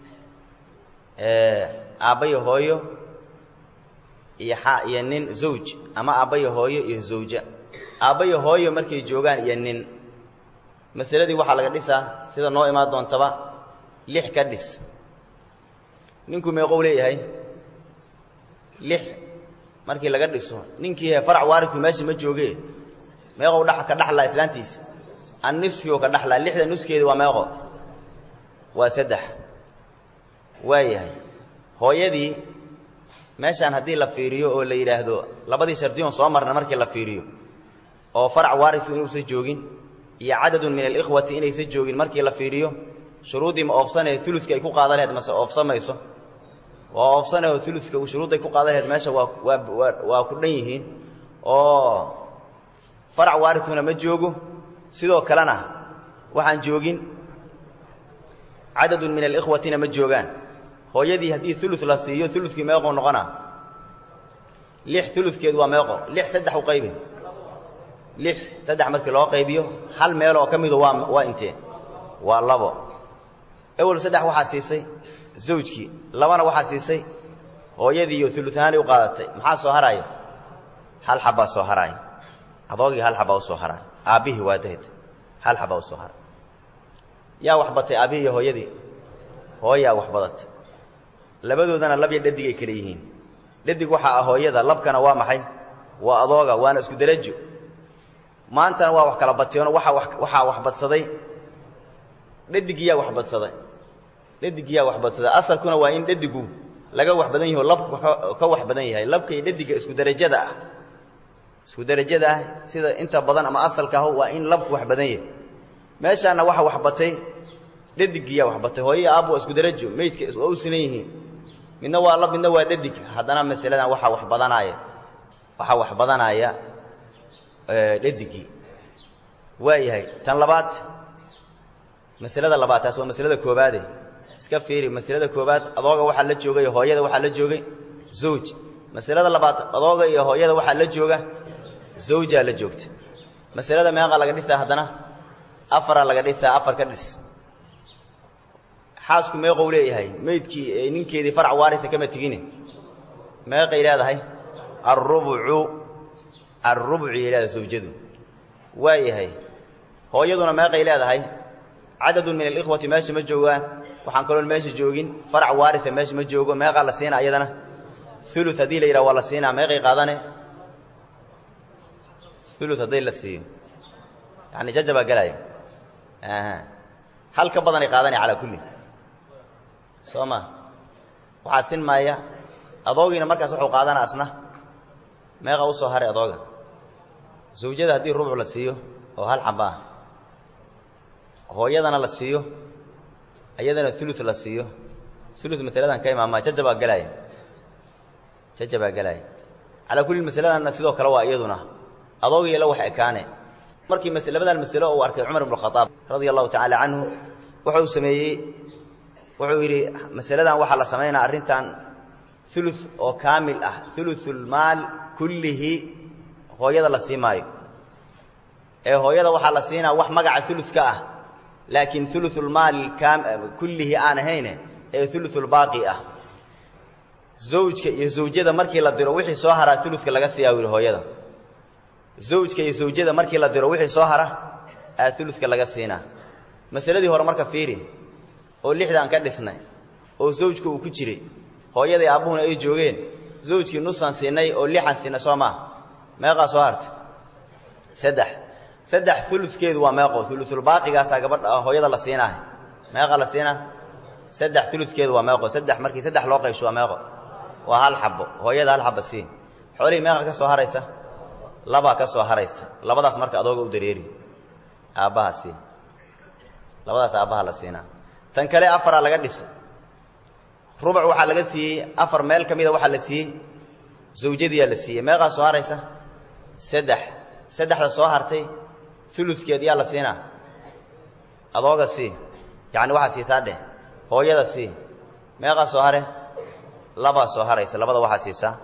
S1: aabbayo hooyo iyo xa iyo nin zawj ama aabbayo hooyo iyo zawja aabbayo hooyo markay joogaan iyo nin masaladii waxaa laga dhisaa sida noo imaan doontaba lix ka dhis ninku meeqow leeyahay lix markii laga dhiso ninkii farac waaridku meesha ma jooge meeqow dha ka dhaxlaa islaantiisa anniskio ka dhaxlaa lixda nuskeedi waa meeqo waa saddex waayahay hooyadii meeshaan haddii la fiiriyo oo la yidhaahdo labadii shardiyoon soo marna markii la fiiriyo oo farac waaridku inuusan joogin iyo cadadun min alikhwati inaysan joogin markii la fiiriyo shuruuddii ma oofsanee uludka ay ku qaadan laheed mase oofsamayso waa oofsaneo uludka shuruudday ku qaadan laheed meesha waa waa waa ku dhan yihiin oo farac waaridkuna ma joogo sidoo kalena waxaan joogin cadadun min alikhwatina ma joogaan hooyadii haddii ulu la siiyo ulukii meequu noqona lix uludkeedu waa meeqo lix saddex u qaybi lix saddex markii loo qaybiyo hal meel oo ka midu waa waa intee waa labo ewel saddex waxaa siisay zawjkii labana waxaa siisay hooyadiiyo uluahaanay u qaadatay maxaa soo haraaya hal xabbaa soo haraaya adoogii hal xabbaa u soo haraaya aabbihii waa dahd hal xabbaa u soo haray yaa wax batay aabbihii iyo hooyadii hooyaa wax badatay labadoodana lab iyo dhadig ay kale yihiin dhadig waxaa ah hooyada labkana waa maxay waa adooga waana isku derajo maantana waa wax kala bateenoo waaa waxaa wax badsaday dhadigiyaa wax badsaday dhadigiyaa wax badsaday asalkuna waa in dhadigu laga wax badan yaho labku ka wax badan yahay labka iyo dhadiga isku derajada ah isku derajada ah sida inta badan ama asalka ah waa in labku wax badan yahay meeshaana waxa wax batay dhadigiyaa wax batay hooyo aabbu waa isku derajo meydka waa u sinan yihiin midna waa lab midna waa dhadig haddana masaladan waxaa wax badanaaya waxaa wax badanaya dhadigii waa yahay tan labaad masalada labaad taas waa masalada koobaade iska fiiri masalada koobaad adooga waxaa la joogay hooyada waxaa la joogay zawj masalada labaad adooga iyo hooyada waxaa la jooga zawjaa la joogta masalada meeqa laga dhisaa haddana afaraa laga dhisaa afar ka dhis xaasku meeqou leeyahay meydkii ninkeedii farac waarita kama tegine meeqay leedahay alrubucu alrubciyay leedahay zawjadu waa yahay hooyaduna meeqay leedahay cadadun min alikhwati meesha ma joogaan waxaan kaloon meesha joogin farac waaria meesha ma joogo meeqaa la siinaa iyadana ulu haddii la yidhaha waa la siinaa meeqay qaadane ulu haddii la siiyo yani jajabaa gelaya hal ka badanay qaadanaya calaa kulli soo ma waxaa sin maaya adoogiina markaas wuxuu qaadana asna meeqa u soo haray adooga zawjada haddii rubuc la siiyo oo hal xaba ah hooyadana la siiyo iyadana ulu la siiyo ulu masaladan ka imaama jajabaa gelaya jajabaa gelaya calaa kulli masaladanna sidoo kale waa iyaduna adoogiyo la wax ekaane markii labadan masalo uu arkay cumar ibn khaaab radia allahu tacaala canhu wuxuu sameeyey wuxuu yidhi masaladan waxaa la samaynaa arrintan ulu oo kaamil ah uluulmaal kullihi hooyada la sii maayo ee hooyada waxaa la siinaa wax magaca uludka ah laakiin uluulmaal kullihi aan ahayne ee uluulbaaqi ah zawjka iyo zawjada markii la diro wixii soo haraa uludka laga siiyaa yidhi hooyada zawjka iyo zawjada markii la diro wixii soo hara aa uludka laga siinaa masaladii hore marka fiiri oo lixdaan ka dhisnay oo zawjka uu ku jiray hooyadii aabbuhuna ay joogeen zawjkii nusaan siinay oo lixan siinay soo maaha meeqaa soo harta saddex saddex uludkeedu waa meeqo ulusulbaaqigaasaa gabadha hooyada la siinaaha meeqa la siinaa saddex uludkeedu waa meeqo saddex markii saddex loo qaybsho waa meeqo waa hal xabo hooyada hal xaba siin xoolihii meeqa ka soo haraysa labaa ka soo haraysa labadaas marka adooga u dareeri aabbaha siin labadaas aabbaha la siinaa tan kale afaraa laga dhisay rubuc waxaa laga siiyey afar meel ka mida waxaa la siiyey zawjadiyaa la siiyey meeqaa soo haraysa saddex saddexda soo hartay uludkeed yaa la siinaa adooga sii yacni waxaa siisaa dheh hooyada sii meeqaa soo hare labaa soo haraysa labada waxaa siisaa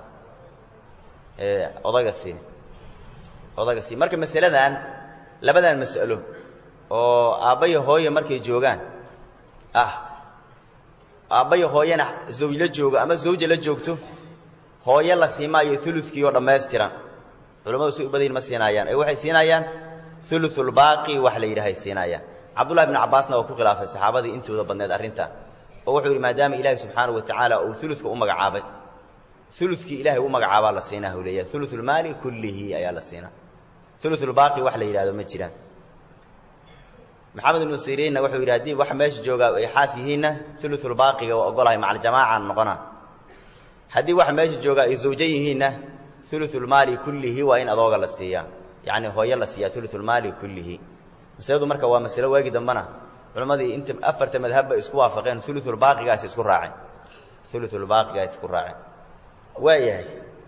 S1: odaga sii odaga sii marka masaladan labadan mas'alo oo aabbayo hooye markay joogaan ah aabbayo hooyena zawj la joogo ama zawja la joogto hooye la siimaayo uludkii oo dhammaystiran culamadu si u badayin ma siinaayaan ee waxay siinaayaan uluulbaaqi wax la yidhahay siinaayaan cabdullahi bnu cabbaasna waa ku khilaafay saxaabadii intooda badneed arrintan oo wuxuu yidhi maadaama ilaahi subxaanahu wa tacaala uu uludka u magacaabay uludkii ilahay u magacaabaa la siinaa u leeyahay uluulmaali kullihi ayaa la siinaa uluulbaaqi wax la yidhahdo ma jiraan maxamed ibnu siriinna wuxuu yidhi haddii wax meesha joogaa ay xaas yihiinna uluulbaaqiga waa ogolahay macaljamaacaan noqona haddii wax meesha joogaa ay zawjo yihiinna uluulmaali kullihi waa in adooga la siiyaa yacni hooyo la siiyaa uluulmaali kullihi masaladu marka waa masalo waagi dambana culammadii inta afarta madhabba isku waafaqeen uluulbaaqigaas isku raaceen uluulbaaqigaas isku raaceen waayahay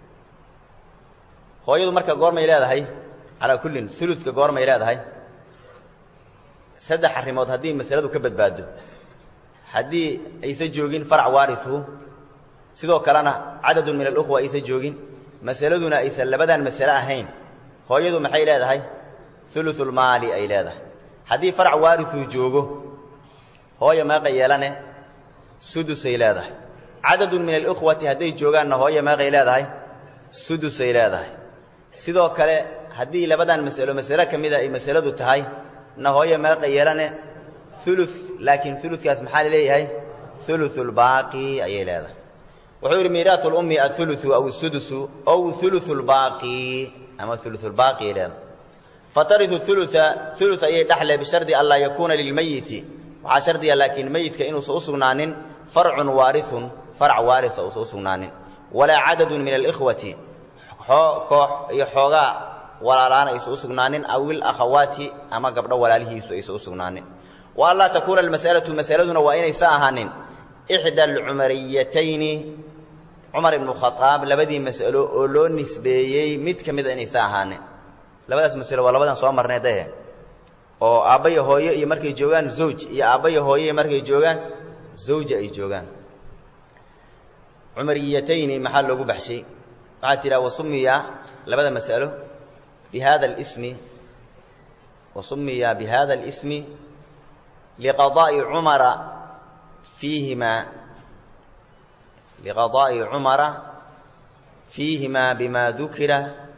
S1: hooyadu marka goormay leedahay calaa kullin uludka goormay leedahay saddex arrimood haddii masaladu ka badbaado haddii aysa joogin farac waarihu sidoo kalena cadadun min alukhwa aysa joogin masaladuna aysan labadan masale ahayn hooyadu maxay leedahay uluulmaali ay leedahay haddii farac waarihuu joogo hooya meeqay yeelane sudusay leedahay cadadun min alukhwati hadday joogaanna hooya meeqay leedahay sudusay leedahay sidoo kale haddii labadan masalo masale ka mida ay masaladu tahay na hooya meeqa yeelane ulu laakiin ulukaas maxaa laleeyahay uluulbaaqi ayay leedahay wuxuu yidhi miiraat lummi auluu aw sudusu ow uluulbaaqi ama uluulbaaqi ay leedahay fatariu ulua ulu ayay dhexle bishardi an laa yakuuna lilmeyiti waxaa shardiga laakiin meyidka inuusan u sugnaanin farcun waarihun farc waarisa uusan u sugnaanin walaa cadadun min alikhwati koox iyo xoogaa walaalaan aysan u sugnaanin aw ilakhawaati ama gabdho walaalihiisu aysan u sugnaanin wa an laa takuuna almas'alatu masaladuna waa inaysa ahaanin ixda alcumariyatayni cumar ibnu khadaab labadii mas'alo oo loo nisbeeyey mid ka mida inaysa ahaanin labadaas masalo waa labadan soo marnay dahe oo aabbayo hooyo iyo markay joogaan zawj iyo aabbayo hooye markay joogaan zawja ay joogaan cumariyatayni maxaa loogu baxshay waxaa tidhaha wasumiya labada mas'alo bihada اlismi wasumiya bihada اlismi liqadaa'i cumara fiihima liqadaa'i cumara fiihima bima dukira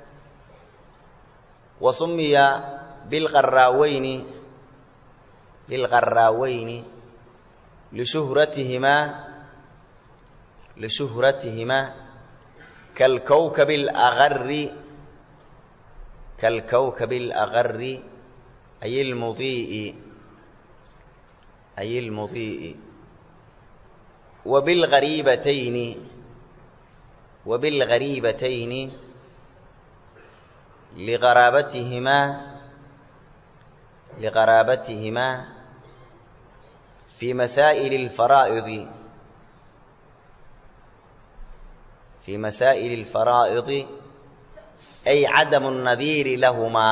S1: wasumiya bilqaraaweyni bilqaraaweyni lishuhratihimaa lishuhratihimaa كالكوكب الأغر كالكوكب الأغر أي المضيء أي المضيء وبالغريبتين وبالغريبتين لغرابتهما لغرابتهما في مسائل الفرائض في مسائل الفرائض أي عدم النذير لهما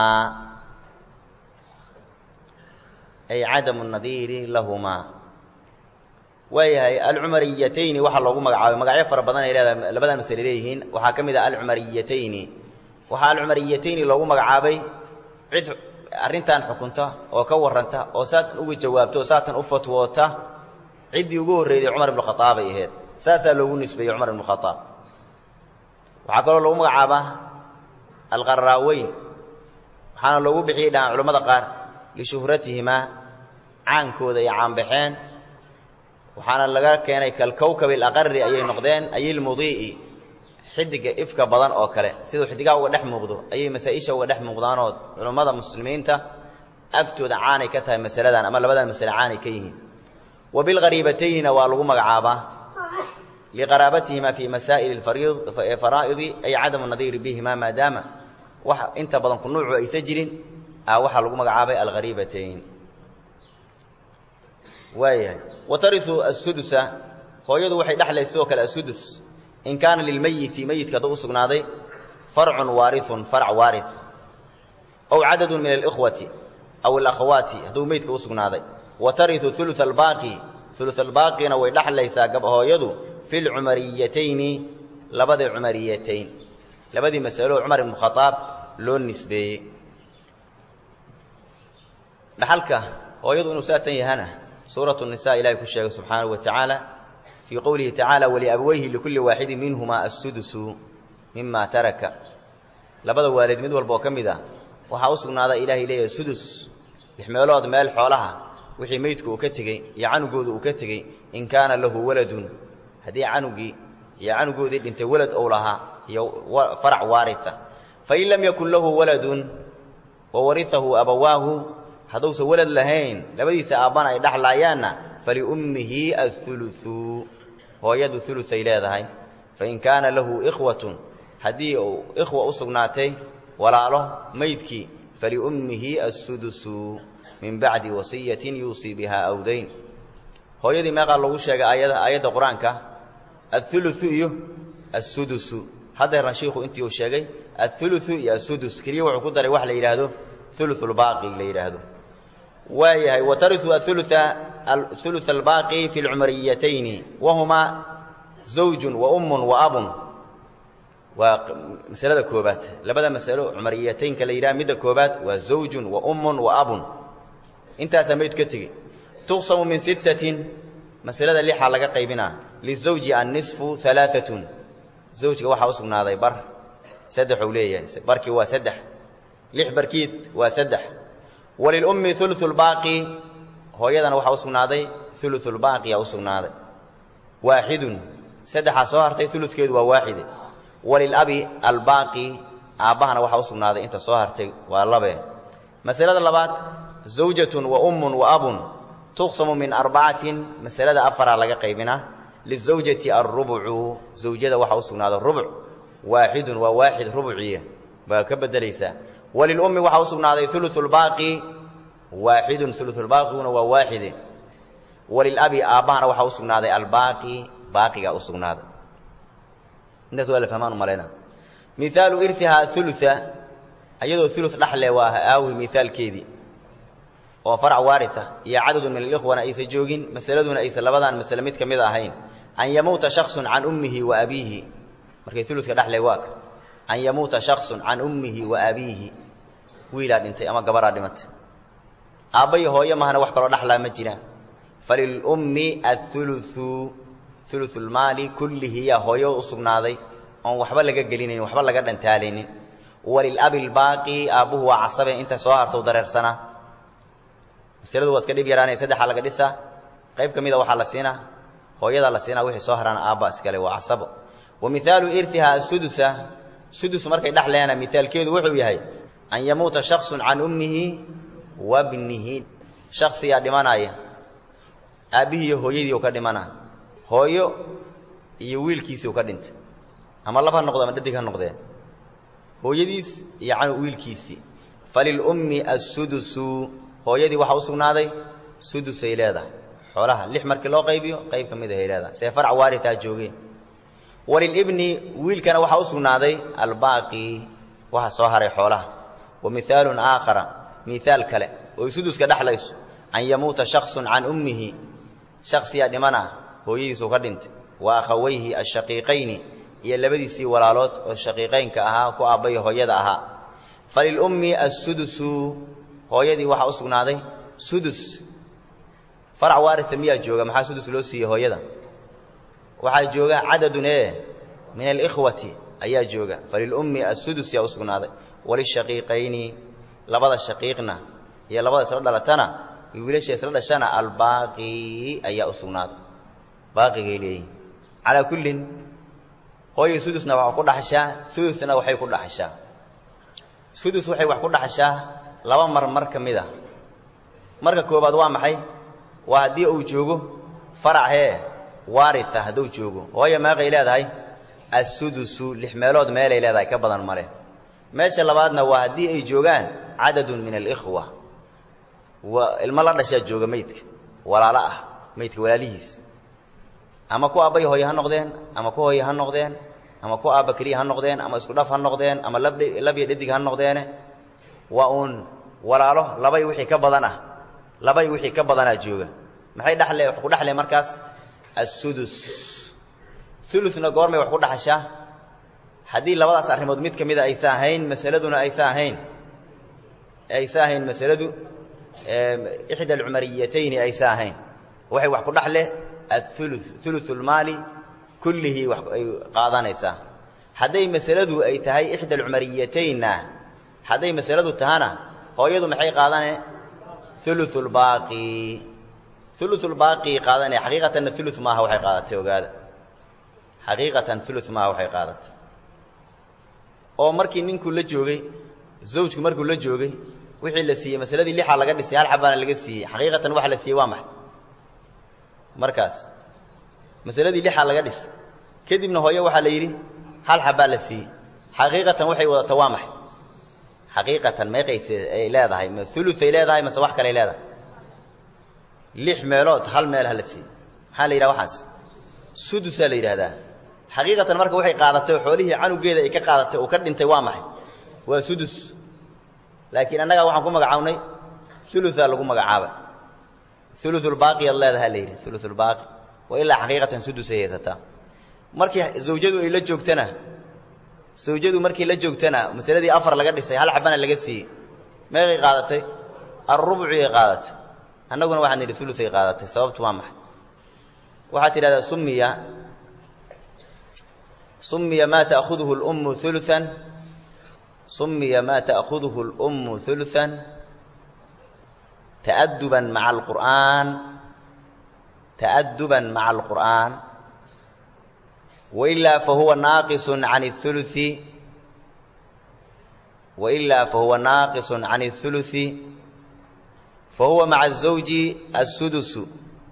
S1: أي عدم النذير لهما waayahay alcumariyatayni waxaa loogu magacaabay magacyo fara badan ay leedahay labadan masale leeyihiin waxaa ka mid ah alcumariyatayni waxaa alcumariyatayni loogu magacaabay cid arrintan xukunta oo ka warranta oo saatan uga jawaabta oo saatan u fatwoota ciddii ugu horreeyday cumar ibnu khadaab ay ahayd saasaa loogu nisbeeyey cumar ibnu khadaab waxaa kaloo loogu magacaabaa alqaraaweyn waxaana loogu bixiyey dhahaan culimmada qaar lishuhratihimaa caankooda ay caanbaxeen waxaana laga keenay kalkowkab alaqari ayay noqdeen ayilmudii'i xidiga ifka badan oo kale siduu xidigaha uga dhex muuqdo ayay masaa-isha uga dhex muuqdaanood culummada muslimiinta agtooda caanay ka tahay masaladan ama labadan masale caanay ka yihiin wa bilghariibataynina waa lagu magacaabaa liqaraabatihima fii masaa'il faraa'idi ay cadamu nadiiri bihima maadaama wax inta badan ku nuucu aysa jirin a waxaa lagu magacaabay alghariibatayn waayahay wa tariu asudusa hooyadu waxay dhexlaysa sidoo kale asudus in kaana lilmayiti meyidka hadduu u sugnaaday farcun waariun farc waari aw cadadun min alikhwati aw alakhawaati hadduu meydka u sugnaaday wa tariu ulu albaaqi ulu albaaqina way dhexlaysaa hooyadu fi lcumariyatayni labadii cumariyatayn labadii masalo cumar ibnu khaaab loo nisbeeyey dhaxalka hooyadu inuu saatan yahana suuratu nisa ilahay ku sheegay subxaanahu wa tacaala fii qowlihi tacaala waliabwayhi likulli waaxidin minhumaa assudusu mima taraka labada waalid mid walba oo ka mid ah waxaa u sugnaadaa ilaahay leeyahay sudus lix meelood meel xoolaha wixii meydku uu ka tegey iyo canugooda uu ka tegey in kaana lahu waladun haddii canugii iyo canugoodii dhintay walad ou lahaa iyo farac waaria fain lam yakun lahu waladun wa wariahu abawaahu hadduusan walad lahayn labadiisa aabbana ay dhexlaayaanna faliummihi auluu hooyadu uluay leedahay fain kaana lahu ikhwatun haddii uu ikhwa u sugnaatay walaalo maydkii faliummihi assudusu min bacdi wasiyatin yuusii biha awdayn hooyadii meeqaa lagu sheegay aayada aayadda qur-aanka auluu iyo assudusu haddeerna shiikhu intii uu sheegay auluu iyo assudus keliya wuxuu ku daray wax la yidhaahdo uluulbaaqi la yidhaahdo waayahay wa tariu aulu albaaqi fi lcumariyatayni wahumaa zawjun wa ummun wa abun waa masalada koobaad labada masalo cumariyataynka la yidhaha midda koobaad waa zawjun wa ummun wa abun intaasaa mayd ka tegey tuqsamu min sittatin masalada lixaa laga qaybinaa lizawji annisfu alaaatun zawjka waxaa u sugnaaday bar saddexuu leeyahay barkii waa saddex lix barkiid waa saddex walilummi ulu lbaaqi hooyadana waxaa u sugnaaday ulu lbaaqiya u sugnaaday waaxidun saddexaa soo hartay uludkeedu waa waaxide walilabi albaaqi aabbahana waxaa u sugnaaday inta soo hartay waa labe masalada labaad zawjatun wa ummun wa abun tuqsamu min arbacatin masalada afaraa laga qaybinaa lizawjati alrubcu zawjada waxaa u sugnaaday rubuc waaxidun waa waaxid rubuciya baa ka bedelaysaa walilummi waxaa u sugnaaday ulu lbaaqi waaxidun uluulbaaqiguna waa waaxide walilabi aabbahana waxaa u sugnaaday albaaqi baaqigaa u sugnaaday intaas waa la fahmaan umalayna miaalu irihaa ulua ayadoo ulu dhaxle waa aawi miaalkeedii oo farac waaria iyo cadadun min alikhwana aysan joogin masaladuna aysan labadan masale mid ka mid ahayn an yamuuta shaksun can ummihi wa abiihi markay uludka dhexle waaka an yamuuta shaksun can ummihi wa abiihi wiilaa dhintay ama gabaraa dhimatay aabbayi hooyo mahana wax kaloo dhaxlaa ma jiraan falilummi auluu uluulmaali kullihiyaa hooyo u sugnaaday oon waxba laga gelinayn waxba laga dhantaalaynin walilabi lbaaqi aabbuhu waa casabe inta soo hartou dareersanaa masaladu waa iska dhib yaraanaya saddexaa laga dhisaa qayb ka mida waxaa la siinaa hooyadaa la siinaa wixii soo haraana aabba iskale waa casabo wa mihaalu irihaa asudusa sudus markay dhexleena mihaalkeedu wuxuu yahay an yamuuta shaksun can ummihi wa bnihi shaksiyaa dhimanaya aabbihii iyo hooyadii u ka dhimana hooyo iyo wiilkiisii u ka dhintay ama lab ha noqdo ama dhadig ha noqdeen hooyadiis iyo canu wiilkiisii falilummi assudusu hooyadii waxaa u sugnaaday sudusay leedahay xoolaha lix markii loo qaybiyo qayb ka mid ahay leedahay see farc waaritaa joogeen walilibni wiilkana waxaa u sugnaaday albaaqi waxa soo haray xoolaha wa mihaalun aakhara mihaal kale oy suduska dhexlayso an yamuuta shaksun can ummihi shaksiyaa dhimana hooyadiisuu ka dhintay wa akhawayhi ashaqiiqayni iyo labadiisii walaalood oo shaqiiqaynka ahaa ku aabbay hooyada ahaa falilummi assudusu hooyadii waxaa u sugnaaday sudus farac waaria miyaa jooga maxaa sudus loo siiyey hooyada waxaa jooga cadadun ee min alikhwati ayaa jooga falilummi assudus yaa u sugnaaday walishaqiiqayni labada shaqiiqna iyo labada isla dhalatana iyo wiilasha isla dhashana albaaqi ayaa u sugnaaday baaqigay leeyihin calaa kullin hooyo sudusna waxaa ku dhaxashaa uluna waxay ku dhaxashaa sudus waxay wax ku dhaxashaa laba mar mar ka mid a marka koobaad waa maxay waa haddii uu joogo farac hee waaria hadduu joogo hooyo meeqay leedahay assudusu lix meelood meelay leedahay ka badan male meesha labaadna waa haddii ay joogaan cadadun min alikhwa ilmo la dhashaa jooga maydka walaalo ah maydka walaalihiis ama ku aabbay hooye ha noqdeen ama ku hooye ha noqdeen ama ku aabba keliya ha noqdeen ama isku dhaf ha noqdeen ama labya dhadig ha noqdeene waa uun walaalo labay wixii ka badan ah labay wixii ka badanaa jooga maxay dhaxle wax ku dhaxle markaas assudus uluna goormay wax ku dhaxashaa haddii labadaas arrimood mid ka mida aysa ahayn masaladuna aysa ahayn aysa ahayn masaladu ixda alcumariyatayni aysa ahayn waxay wax ku dhaxle aulu ulu lmaali kullihii wax ay qaadanaysaa hadday masaladu ay tahay ixda alcumariyataynna hadday masaladu tahana hooyadu maxay qaadane uluulbaaqi uluulbaaqi qaadane xaqiiqatanna ulu maaha waxay qaadatay ogaada xaqiiqatan ulu maaha waxay qaadatay oo markii ninkuu la joogay zawjku markuu la joogay wixii la siiyey masaladii lixaa laga dhisay hal xabaana laga siiyey xaqiiqatan waxa la siiyey waa maxay markaas masaladii lixaa laga dhis kadibna hooyo waxaa la yidhi hal xabbaa la siiyey xaqiiqatan waxay wadata waa maxay xaqiiqatan meeqayse ay leedahay ma uluay leedahay mase wax kaley leedahay lix meelood hal meel ha la siiyey maxaa la yidhaha waxaas sudusaa la yidhaahdaa xaqiiqatan marka waxay qaadatay oo xoolihii canugeeda ay ka qaadatay oo ka dhintay waa maxay waa sudus laakiin annagaa waxaan ku magacaabnay uluaa lagu magacaabay uluulbaaqiyaad leedaha la yidhi uluulbaaqi wa ilaa xaqiiqatan sudusay haysataa markii zawjadu ay la joogtana zawjadu markii la joogtana masaladii afar laga dhisay hal xabana laga siiyey meeqay qaadatay alrubciyay qaadatay annaguna waxaan nidhi uluay qaadatay sababtu waa maxay waxaad tidhahdaa sumiya sumiya maa ta'khuduhu lummu uluan sumiya maa ta'khuduhu lummu uluan ta'aduban maca alqur'aan ta'aduban maca alqur'aan wailaa fahuwa naaqisun can اثuluثi wailaa fahuwa naaqisun can الثuluثi fahuwa maca الزawji الsudusu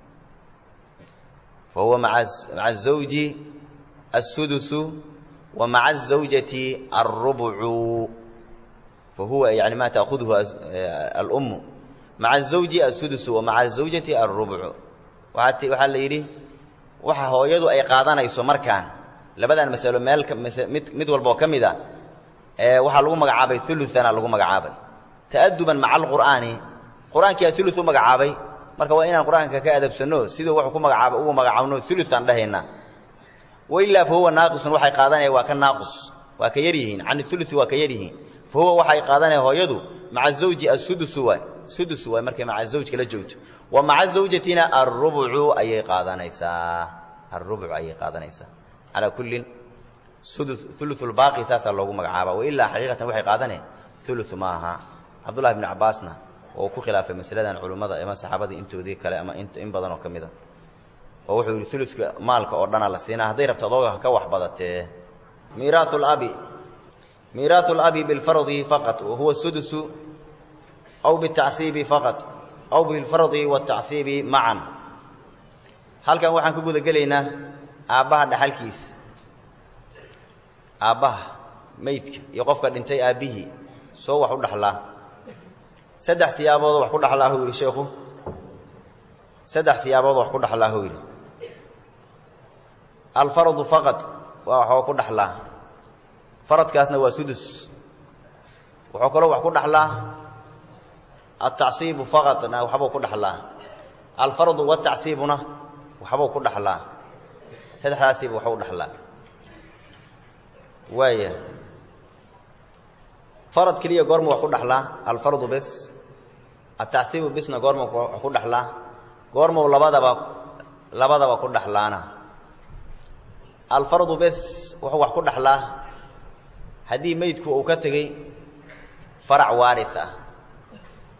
S1: fahuwa maca الزawji الsudusu wa maca الزawjati الrubcu fahuwa yani ma ta'khuduhu alأmu maca الزawji الsudusu wa maca الزawjati الrubcu waxaa la yidhi waxa hooyadu ay qaadanayso markaan labadan masalo meel mid mid walba oo ka mid a waxaa lagu magacaabay ulutana lagu magacaabay ta'aduban maca alqur'aani qur-aankiyaa ulu u magacaabay marka waa inaan qur-aanka ka adabsanno siduu wuxuu ku magacaaba ugu magacaabno ulutaan dhahaynaa wailaa fa huwa naaqisun waxay qaadanaya waa ka naaqus waa ka yar yihiin can ulusi waa ka yar yihiin fa huwa waxay qaadanaya hooyadu maca zawji asudusu waay sudusu waay markay maca zawjka la joogto wa maca zawjatina arubcu ayay qaadanaysaa arubcu ayay qaadanaysaa calaa kullin uluulbaaqi saasaa loogu magacaaba wailaa xaqiiqatan waxay qaadaneen ulu ma aha cabdullahi bnu cabbaasna oo ku khilaafay masaladan culummada ama saxaabadii intoodii kale ama in badan oo ka mid a oo wuxuu yidhi uluka maalka oo dhana la siinaa hadday rabto adooga ka wax badatee miiraau labi miiraau labi bilfardi faqat wahuwa sudusu aw bitacsiibi faqat aw bilfardi watacsiibi macan halkan waxaan ka guda gelaynaa aabbaha dhaxalkiisa aabbaha meydka iyo qofka dhintay aabbihii soo wax u dhaxlaa saddex siyaaboodoo wax ku dhaxlaa huu yidhi sheekhu saddex siyaaboodoo wax ku dhaxlaa huu yidhi alfardu faqad waa waxoo ku dhaxlaa faradkaasna waa sudus wuxuu kaloo wax ku dhaxlaa altacsiibu faqadna waxbuu ku dhaxlaa alfardu watacsiibuna waxbuu ku dhaxlaa saddexdaasiiba waxu u dhaxlaa waaya farad keliya goormu wax ku dhaxlaa alfardu bes atacsiibu bisna goormu wax ku dhaxlaa goormuu labadaba labadaba ku dhaxlaana alfardu bes wuxuu wax ku dhaxlaa haddii meydku uu ka tegey farac waarid ah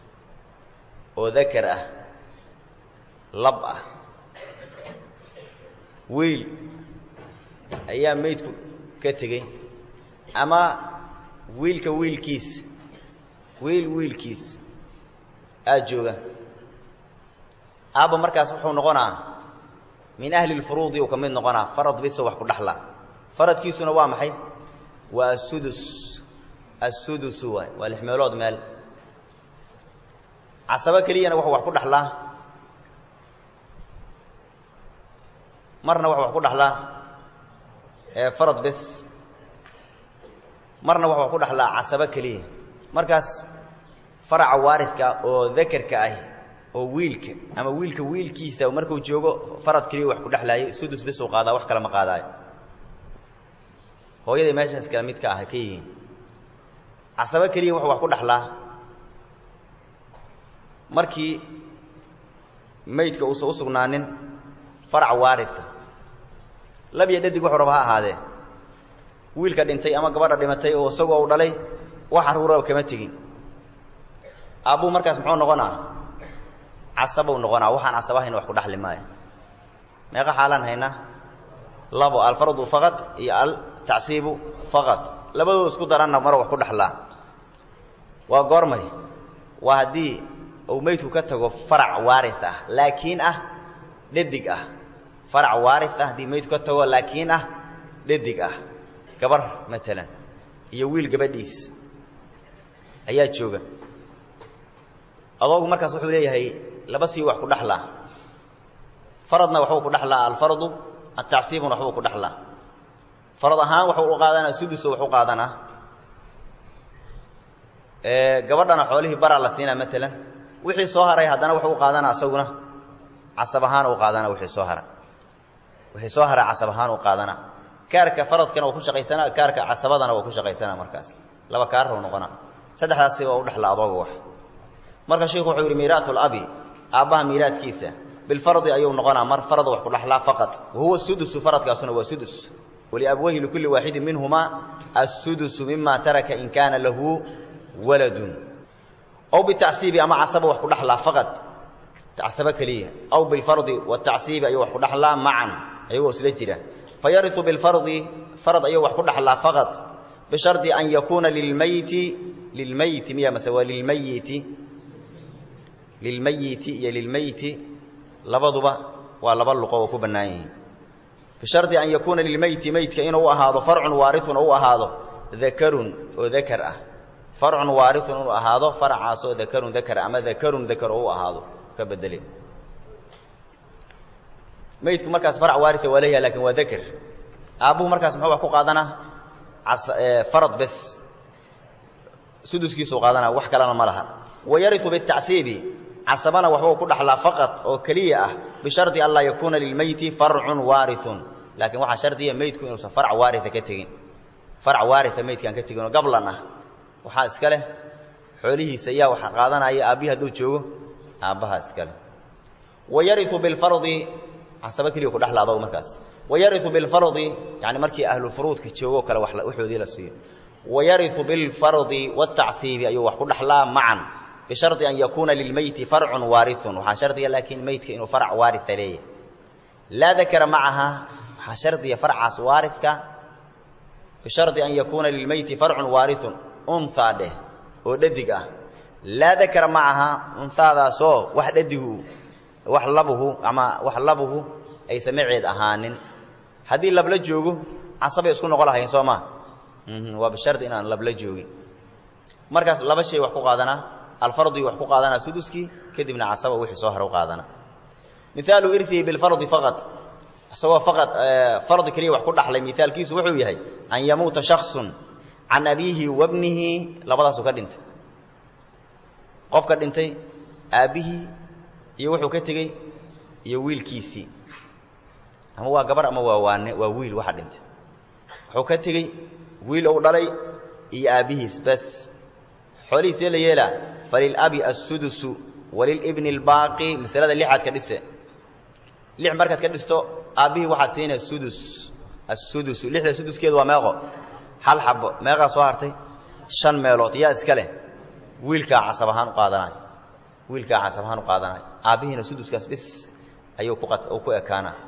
S1: oo dakar ah lab ah wiil ayaa meydku ka tegey ama wiilka wiilkiis wiil wiilkiis aa jooga aabba markaas wuxuu noqonaa min ahli lfuruudi uu ka mid noqonaa farad biso wax ku dhaxla faradkiisuna waa maxay waa asudus assudusu waay waa lix meelood meel casabo keliyana wuxuu wax ku dhaxlaa marna wuxuu wax ku dhaxlaa farad bes marna wuxuu wax ku dhaxlaa casabo keliya markaas faraca waaridka oo dakerka ah oo wiilka ama wiilka wiilkiisa markuu joogo farad keliya wax ku dhexlaayay sudus bes uu qaadaa wax kale ma qaadaayo hooyaday meeshaas kale mid ka ah ka yihiin casabo keliya wuxuu wax ku dhaxlaa markii maydka uusan u sugnaanin farac waaria labiyo dhadig wuxuu raba ha ahaadee wiilka dhintay ama gabadha dhimatay oo isagoo u dhalay wax carruuraba kama tegin aabbuu markaas muxuu noqonaa casabou noqonaa waxaan casabahayn wax ku dhaxli maayo meeqa xaalaan haynaa labo alfardu faqad iyo altacsiibu faqad labadooda isku daranna mar wax ku dhaxlaa waa goormay waa haddii uu meydku ka tago farac waari ah laakiin ah dhadig ah farac waari ah haddii meydku ka tago laakiin ah dhadig ah gabar maalan iyo wiil gabadhiis ayaa jooga adoogu markaas wuxuu leeyahay laba sii wax ku dhaxlaa faradna waxbuu ku dhaxlaa alfardu atacsiibuna waxbuu ku dhaxlaa farad ahaan waxuu u qaadanaa suduso wax u qaadanaa gabadhana xoolihii baraa la siinaa maalan wixii soo haray haddana wuxuu u qaadanaa isaguna casab ahaan u qaadanaa wixii soo hara wixii soo haray casab ahaan u qaadanaa kaarka faradkana waa ku shaqaysanaa kaarka casabadana waa ku shaqaysanaa markaas laba kaarrow noqonaa saddexdaasi waa u dhexla adooga wax marka sheikhu wuxuu yidhi miiraatu labi aabbaha miiraadkiisa bilfardi ayuu noqonaa mar farada wax ku dhaxlaa faqad wahuwa sudusu faradkaasuna waa sudus waliabwayhi likulli waaxidin minhumaa assudusu mima taraka in kaana lahu waladun aw bitacsiibi ama casaba wax ku dhaxlaa faqad casaba keliya aw bilfardi watacsiibi ayuu wax ku dhaxlaa macan ayagoo isla jira fayariu bilfardi farad ayuu wax ku dhaxlaa faqad bishardi an yakuuna lilmayti lilmayti miya mase waa lilmayiti lilmayiti iyo lilmeyti labaduba waa laba luqo oo ku bannaan yihiin bishardi an yakuuna lilmeyti meydka inuu u ahaado farcun waarithun oo u ahaado dakarun oo dakar ah farcun waarithun inuu ahaado faracaasoo dakarun dakar ama dakarun dakar oo u ahaado ka bedele meydku markaas farac waaria waa leeyaha lakin waa dakar aabbuhu markaas muxuu wax ku qaadanaa farad bes suduskiisuu qaadanaa wax kalena ma laha wayariu bitacsiibi casabana waxbuu ku dhaxlaa faqad oo keliya ah bishardi an laa yakuuna lilmeyti farcun waarithun laakiin waxaa shardiya meydku inuusan farc waaria ka tegin farc waaria meydkaan ka tegin oo gablan ah waxaa iska leh xoolihiisa yaa waxa qaadanaya aabbihi hadduu joogo aabbahaa iska leh wayariu bilfardi casaba keliya ku dhexla adogu markaas wayariu bilfardi yani markii ahlufuruudka joogoo kale waxoodii la siiyo wayariu bilfardi watacsiibi ayuu wax ku dhaxlaa macan bishardi an yakuuna lilmeyti farcun waarithun waxaa shardiga laakiin meydka inuu farc waaria leeyahy laa dakara macaha waxaa shardiya farcaas waaridka bishardi an yakuuna lilmeyti farcun waarithun unhaa dheh oo dhadig ah laa dakara macaha unhaadaasoo wax dhadigu wax labuhu ama wax labuhu aysa maceed ahaanin haddii labla joogo casabay isku noqon lahayn soo maa waa bishardi inaan labla joogin markaas laba shay wax ku qaadanaa alfardi wax ku qaadanaa suduskii kadibna casaba wixii soo hara u qaadanaa mihaalu irihi bilfardi faqad isagoo faqad fardi keliya wax ku dhaxlay mihaalkiisu wuxuu yahay an yamuuta shaksun can abiihi wabnihi labadaasuu ka dhintay qofka dhintay aabbihii iyo wuxuu ka tegey iyo wiilkiisii ama waa gabar ama waa waane waa wiil waxa dhintay wuxuu ka tegey wiil ou dhalay iyo aabbihiis bas xoolihiisee la yeelaa falilabi assudusu walilibni albaaqi masalada lixaad ka dhise lix markaad ka dhisto aabbihii waxaad siinaya sudus assudusu lixda suduskeedu waa meeqo hal xabo meeqaa soo hartay shan meelood yaa iska leh wiilkaa casab ahaan u qaadanayo wiilkaa casab ahaan u qaadanayo aabbihiina suduskaas bis ayuu ku ku ekaanaa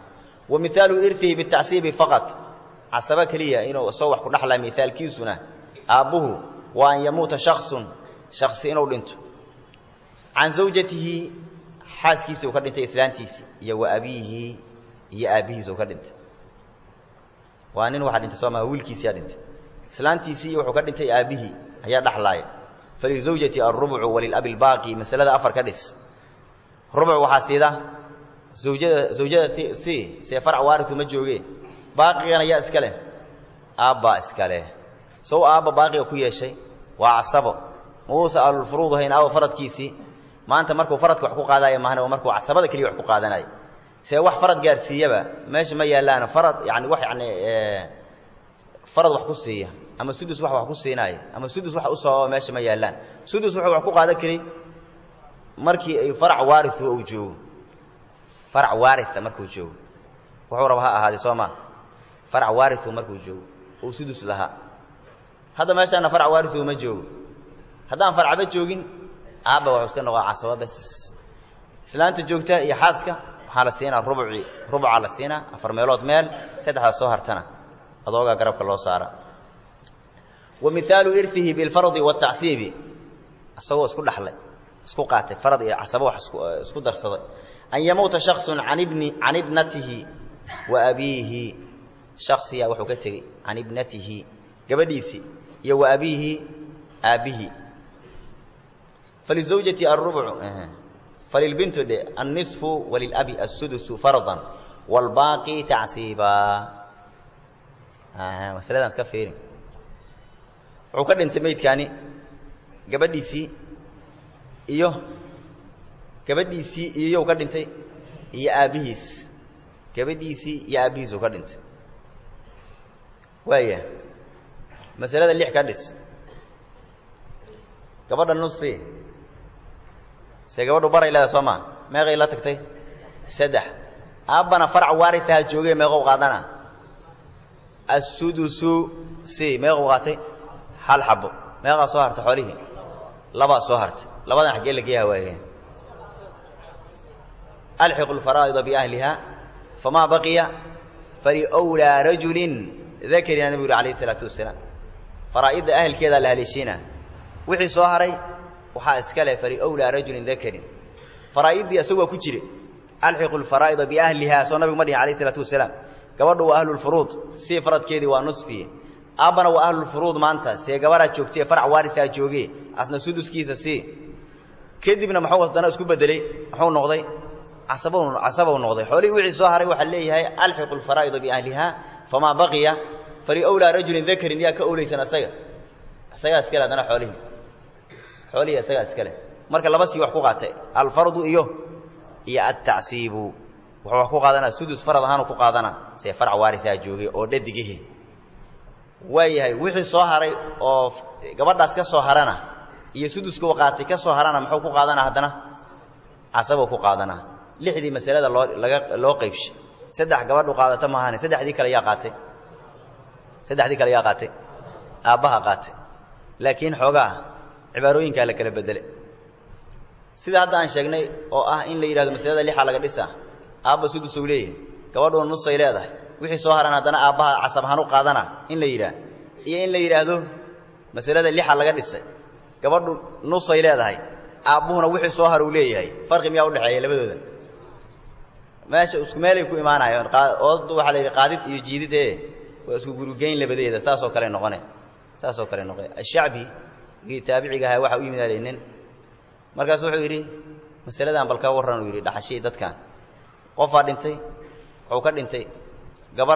S1: wa mihaalu irhihi bitacsiibi faqad casaba keliya inuu isagoo wax ku dhaxlaa mihaalkiisuna aabbuhu waa an yamuuta shaksun shaksi inuu dhinto can zawjatihi xaaskiisa uu ka dhintay islaantiisi iyo wa abiihi iyo aabbihiisa uu ka dhintay waa nin waxaa dhintay soo maa wiilkiisiyaa dhintay islaantiisii wuxuu ka dhintay aabbihii ayaa dhaxlaaya falizawjati alrubcu walilabi albaaqi masalada afar ka dhis rubc waxaa siida zawjada zawjada si see farc waariu ma jooge baaqigana yaa iska leh aabbaa iska leh sow aabba baaqiga ku yeeshay waa casabo mauusa ahlulfuruud ahayn aawo faradkiisii maanta markuu faradka wax ku qaadaayo maahna waa markuu casabada keliya wax ku qaadanayo see wax farad gaarsiiyaba meesha ma yaallaana farad yani wax yani farad wax ku siiya ama sudus wax wax ku siinaaya ama sudus wax u sababa meesha ma yaallaan sudus wuxuu wax ku qaadan kari markii ay farac waaria uu joogo farac waaria markuu joogo wuxuu raba ha ahaaday soo maa farac waariu markuu joogo uu sudus lahaa hadda meeshaana farac waariu ma joogo haddaan farcba joogin aabba waxuu iska noqaa casaba bas islaanta joogta iyo xaaska waxaa la siinaa rubci rubcaa la siinaa afar meelood meel saddexdaa soo hartana adoogaa garabka loo saara wa mihaalu irhihi bilfardi waatacsiibi isagoo isku dhaxlay isku qaatay farad iyo casabo wax isku darsaday an yamuuta shaksun an ibni can ibnatihi wa abiihi shaksiyaa wuxuu ka tegey can ibnatihi gabadhiisii iyo wa abiihi aabbihii falizawjati alrubcu falilbintu dhe annisfu walilabi assudusu fardan waalbaaqi tacsiiba masaladan iska fiirin wuxuu ka dhintay meydkaani gabadhiisii iyo gabadhiisii iyoyou ka dhintay iyo aabbihiis gabadhiisii iyo aabbihiis uu ka dhintay waaya masalada lix ka dhis gabadha nusi se gabadhu baray leeda soo maa meeqay la tagtay saddex aabbana farac waariaha joogay meeqou qaadana assudusu si meequu qaatay hal xabo meeqaa soo hartay xoolihii labaa soo hartay labadan xaggee la geeyaha waaye alxiqu lfaraa'ida biahliha famaa baqiya faliwlaa rajulin dakarina nabigu uri alayh isalaatu wasalaam faraa'idda ahelkeedaa la haleeshiina wixii soo haray waxaa iska leh faliwlaa rajulin dakarin faraa'iddii isagu waa ku jire alxiqu lfaraa'ida biahliha soo nabigu ma dhihin alayh isalaatu wasalaam gabadhu waa ahlulfuruud sii faradkeedii waa nusfiye aabbana waa ahlulfuruud maanta see gabaraa joogtay farac waariaa jooge asna suduskiisa sii kadibna muxuu haddana isku bedelay muxuu noqday casab casabow noqday xoolihii wixii soo haray waxaa leeyahay alxiqu lfaraa'ida biahliha famaa baqiya faliwlaa rajulin dakarin yaa ka owleysan asaga isagaa iskale haddana xoolihii xoolihii isagaa iskale marka laba sii wax ku qaatay alfardu iyo iyo altacsiibu wuxuu wax ku qaadanaa sudus farad ahaanu ku qaadanaa see farac waariaa joogay oo dhadigihi waayahay wixii soo haray oo gabadhaas ka soo harana iyo suduskuu qaatay ka soo harana muxuu ku qaadanaa haddana casabuu ku qaadanaa lixdii masalada loo laga loo qaybshay saddex gabadhu qaadata maahane saddexdii kale yaa qaatay saddexdii kale yaa qaatay aabbaha qaatay laakiin xoogaa cibaarooyinkaa la kala bedele sida hadda aan sheegnay oo ah in la yidhahdo masalada lixa laga dhisa aabba sudusuu leeyahay gabadhuna nusay leedahay wixii soo haran haddana aabbaha casab ahaan u qaadana in la yidhaah iyo in la yidhaahdo masalada lixa laga dhisay gabadhu nusay leedahay aabbuhuna wixii soo har uu leeyahay farqi miyaa udhexeeya labadooda meesha isku meelay ku imaanayaan ooddu waxaa la yidhi qaadid iyo jiidid ee waa isku gurugeyn labadeeda saasoo kale noqone saasoo kale noqone ashacbi gii taabiciga ahaa waxa u yimid nin markaasu wuxuu yidhi masaladan bal ka warran uu yidhi dhaxashii dadkan qofaa dhintay wuxuu ka dhintay gabar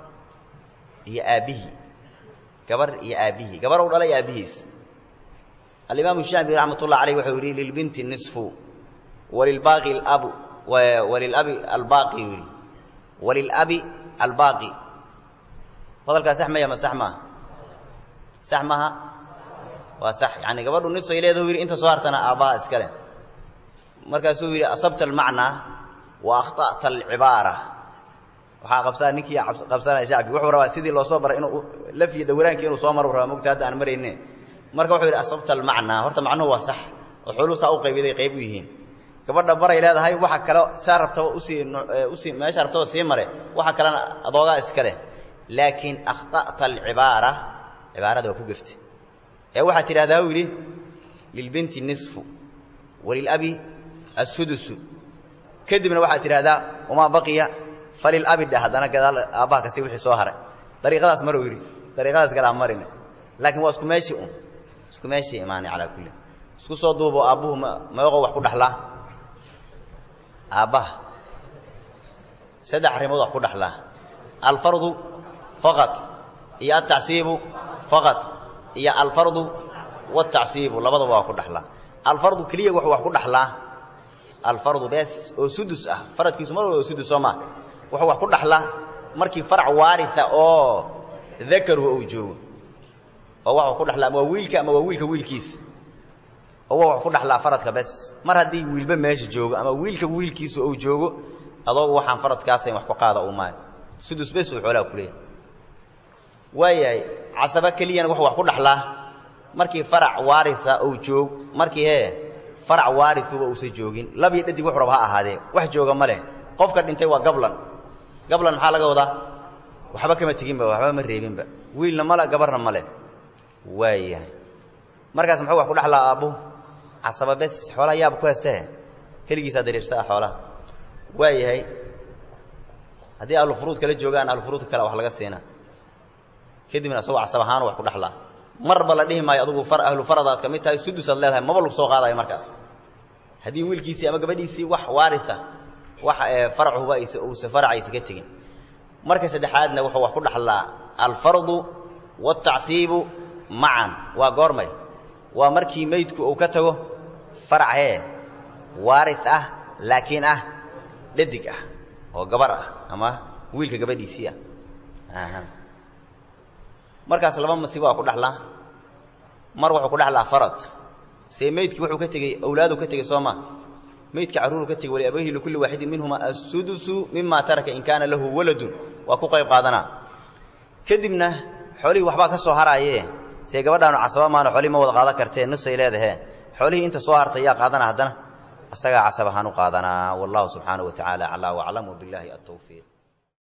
S1: iyo aabbihii gabar iyo aabbihii gabar u dhalay aabbihiis alimaamu shacbi raxmat ullah alayh wuxuu yidhi lilbinti nisfu walilbaaqi alabu walilabi albaaqi yuu yidhi walilabi albaaqi hadalkaa sax maya ma sax maaha sax maaha waa sax yani gabadhu nisay leedahu yidhi inta soo hartana aabbaha iska leh markaasuu yidhi asabta almacnaa wa akhta'ta alcibaara waxaa qabsaa ninkii qabsanaya shacbi wuxuu rabaa sidii loo soo baray inuu lafyi dawiraankii inuu soo maro rabaa mogta hadda aan marayne marka wuxuu yidhi asabta almacnaa horta macnuhu waa sax oo xooluhu saa u qaybiday qayb u yihiin gabadha baray leedahay waxa kale saa rabtaba usii usii meesha rabtaba sii mare waxa kalena adoogaa iska leh laakiin akhta'ta alcibaara cibaarada waa ku geftay ee waxaad tidhahdaa u yidhi lilbinti nisfu walilabi assudusu kadibna waxaad tidhahdaa wamaa baqiya falilabi dheh haddana gadaal aabbaha kasi wixii soo haray dariiqadaas maruu yidhi dariiqadaas galaa marine laakiin waa isku meeshii un isku meeshii imaanay calaa kulli isku soo duubo aabbuhu meeqoo wax ku dhaxlaa aabbaha saddex arrimood wax ku dhaxlaa alfardu faqad iyo altacsiibu faqad iyo alfardu waaltacsiibu labadaba waa ku dhaxlaa alfardu keliya wuxuu wax ku dhaxlaa alfardu bees oo sudus ah faradkiisu mar walba oo sudus soo maa wuxuu wax ku dhaxlaa markii farac waaria oo dakaruhu uu joogo oo waxuu ku dhaxlaa ama waa wiilka ama waa wiilka wiilkiisa oo wa wax ku dhaxlaa faradka bes mar haddii wiilba meesha joogo ama wiilka wiilkiisu uu joogo adoogu waxaan faradkaasayn wax ku qaada uu maayo sudus bes uu xoolaha ku leeyahay waayahay casaba keliyana wuxuu wax ku dhaxlaa markii farac waaria uu joog markii hee farac waarituba uusan joogin labiyo dhadig wuxu raba ha ahaadee wax jooga ma leh qofka dhintay waa gablan gablan maxaa laga wadaa waxba kama teginba waxba ma reebinba wiilna male gabarna ma leh waayahay markaas muxuu wax ku dhaxlaa aabbuhu casaba bes xoolaha yaaba ku heestee keligiisaa dariirsaa xoolaha waayahay haddii ahlufuruud kala joogaan ahlufuruudka kale wax laga siinaa kadibna asagoo casab ahaan wax ku dhaxlaa marba la dhihi maayo adugu ahlu faradaad ka mid tahay sudusaad leedahay maba lagu soo qaadayo markaas haddii wiilkiisii ama gabadhiisii wax waaria wax faracuhuba uusa faracaysa ka tegin marka saddexaadna wuxuu wax ku dhaxlaa alfardu waaltacsiibu macan waa goormay waa markii meydku uu ka tago farac hee waari ah laakiin ah dhadig ah oo gabar ah ama wiilka gabadhiisii ah markaas laba masiib waa ku dhaxlaa mar wuxuu ku dhaxlaa farad see meydkii wuxuu ka tegey awlaadu ka tegey soo maa meydka carruuru ka tegey waliabayhi likulli waaxidin minhuma assudusu mima taraka in kaana lahu waladun waa ku qayb qaadanaa kadibna xoolihii waxbaa ka soo haraaye see gabadhaanu casaba maana xoolihii ma wada qaadan kartee nisay leedahe xoolihii inta soo hartay yaa qaadana haddana asagaa casab ahaan u qaadanaa wallahu subxaanahu wa tacaala aclaa waclam wbilaahi altawfiiq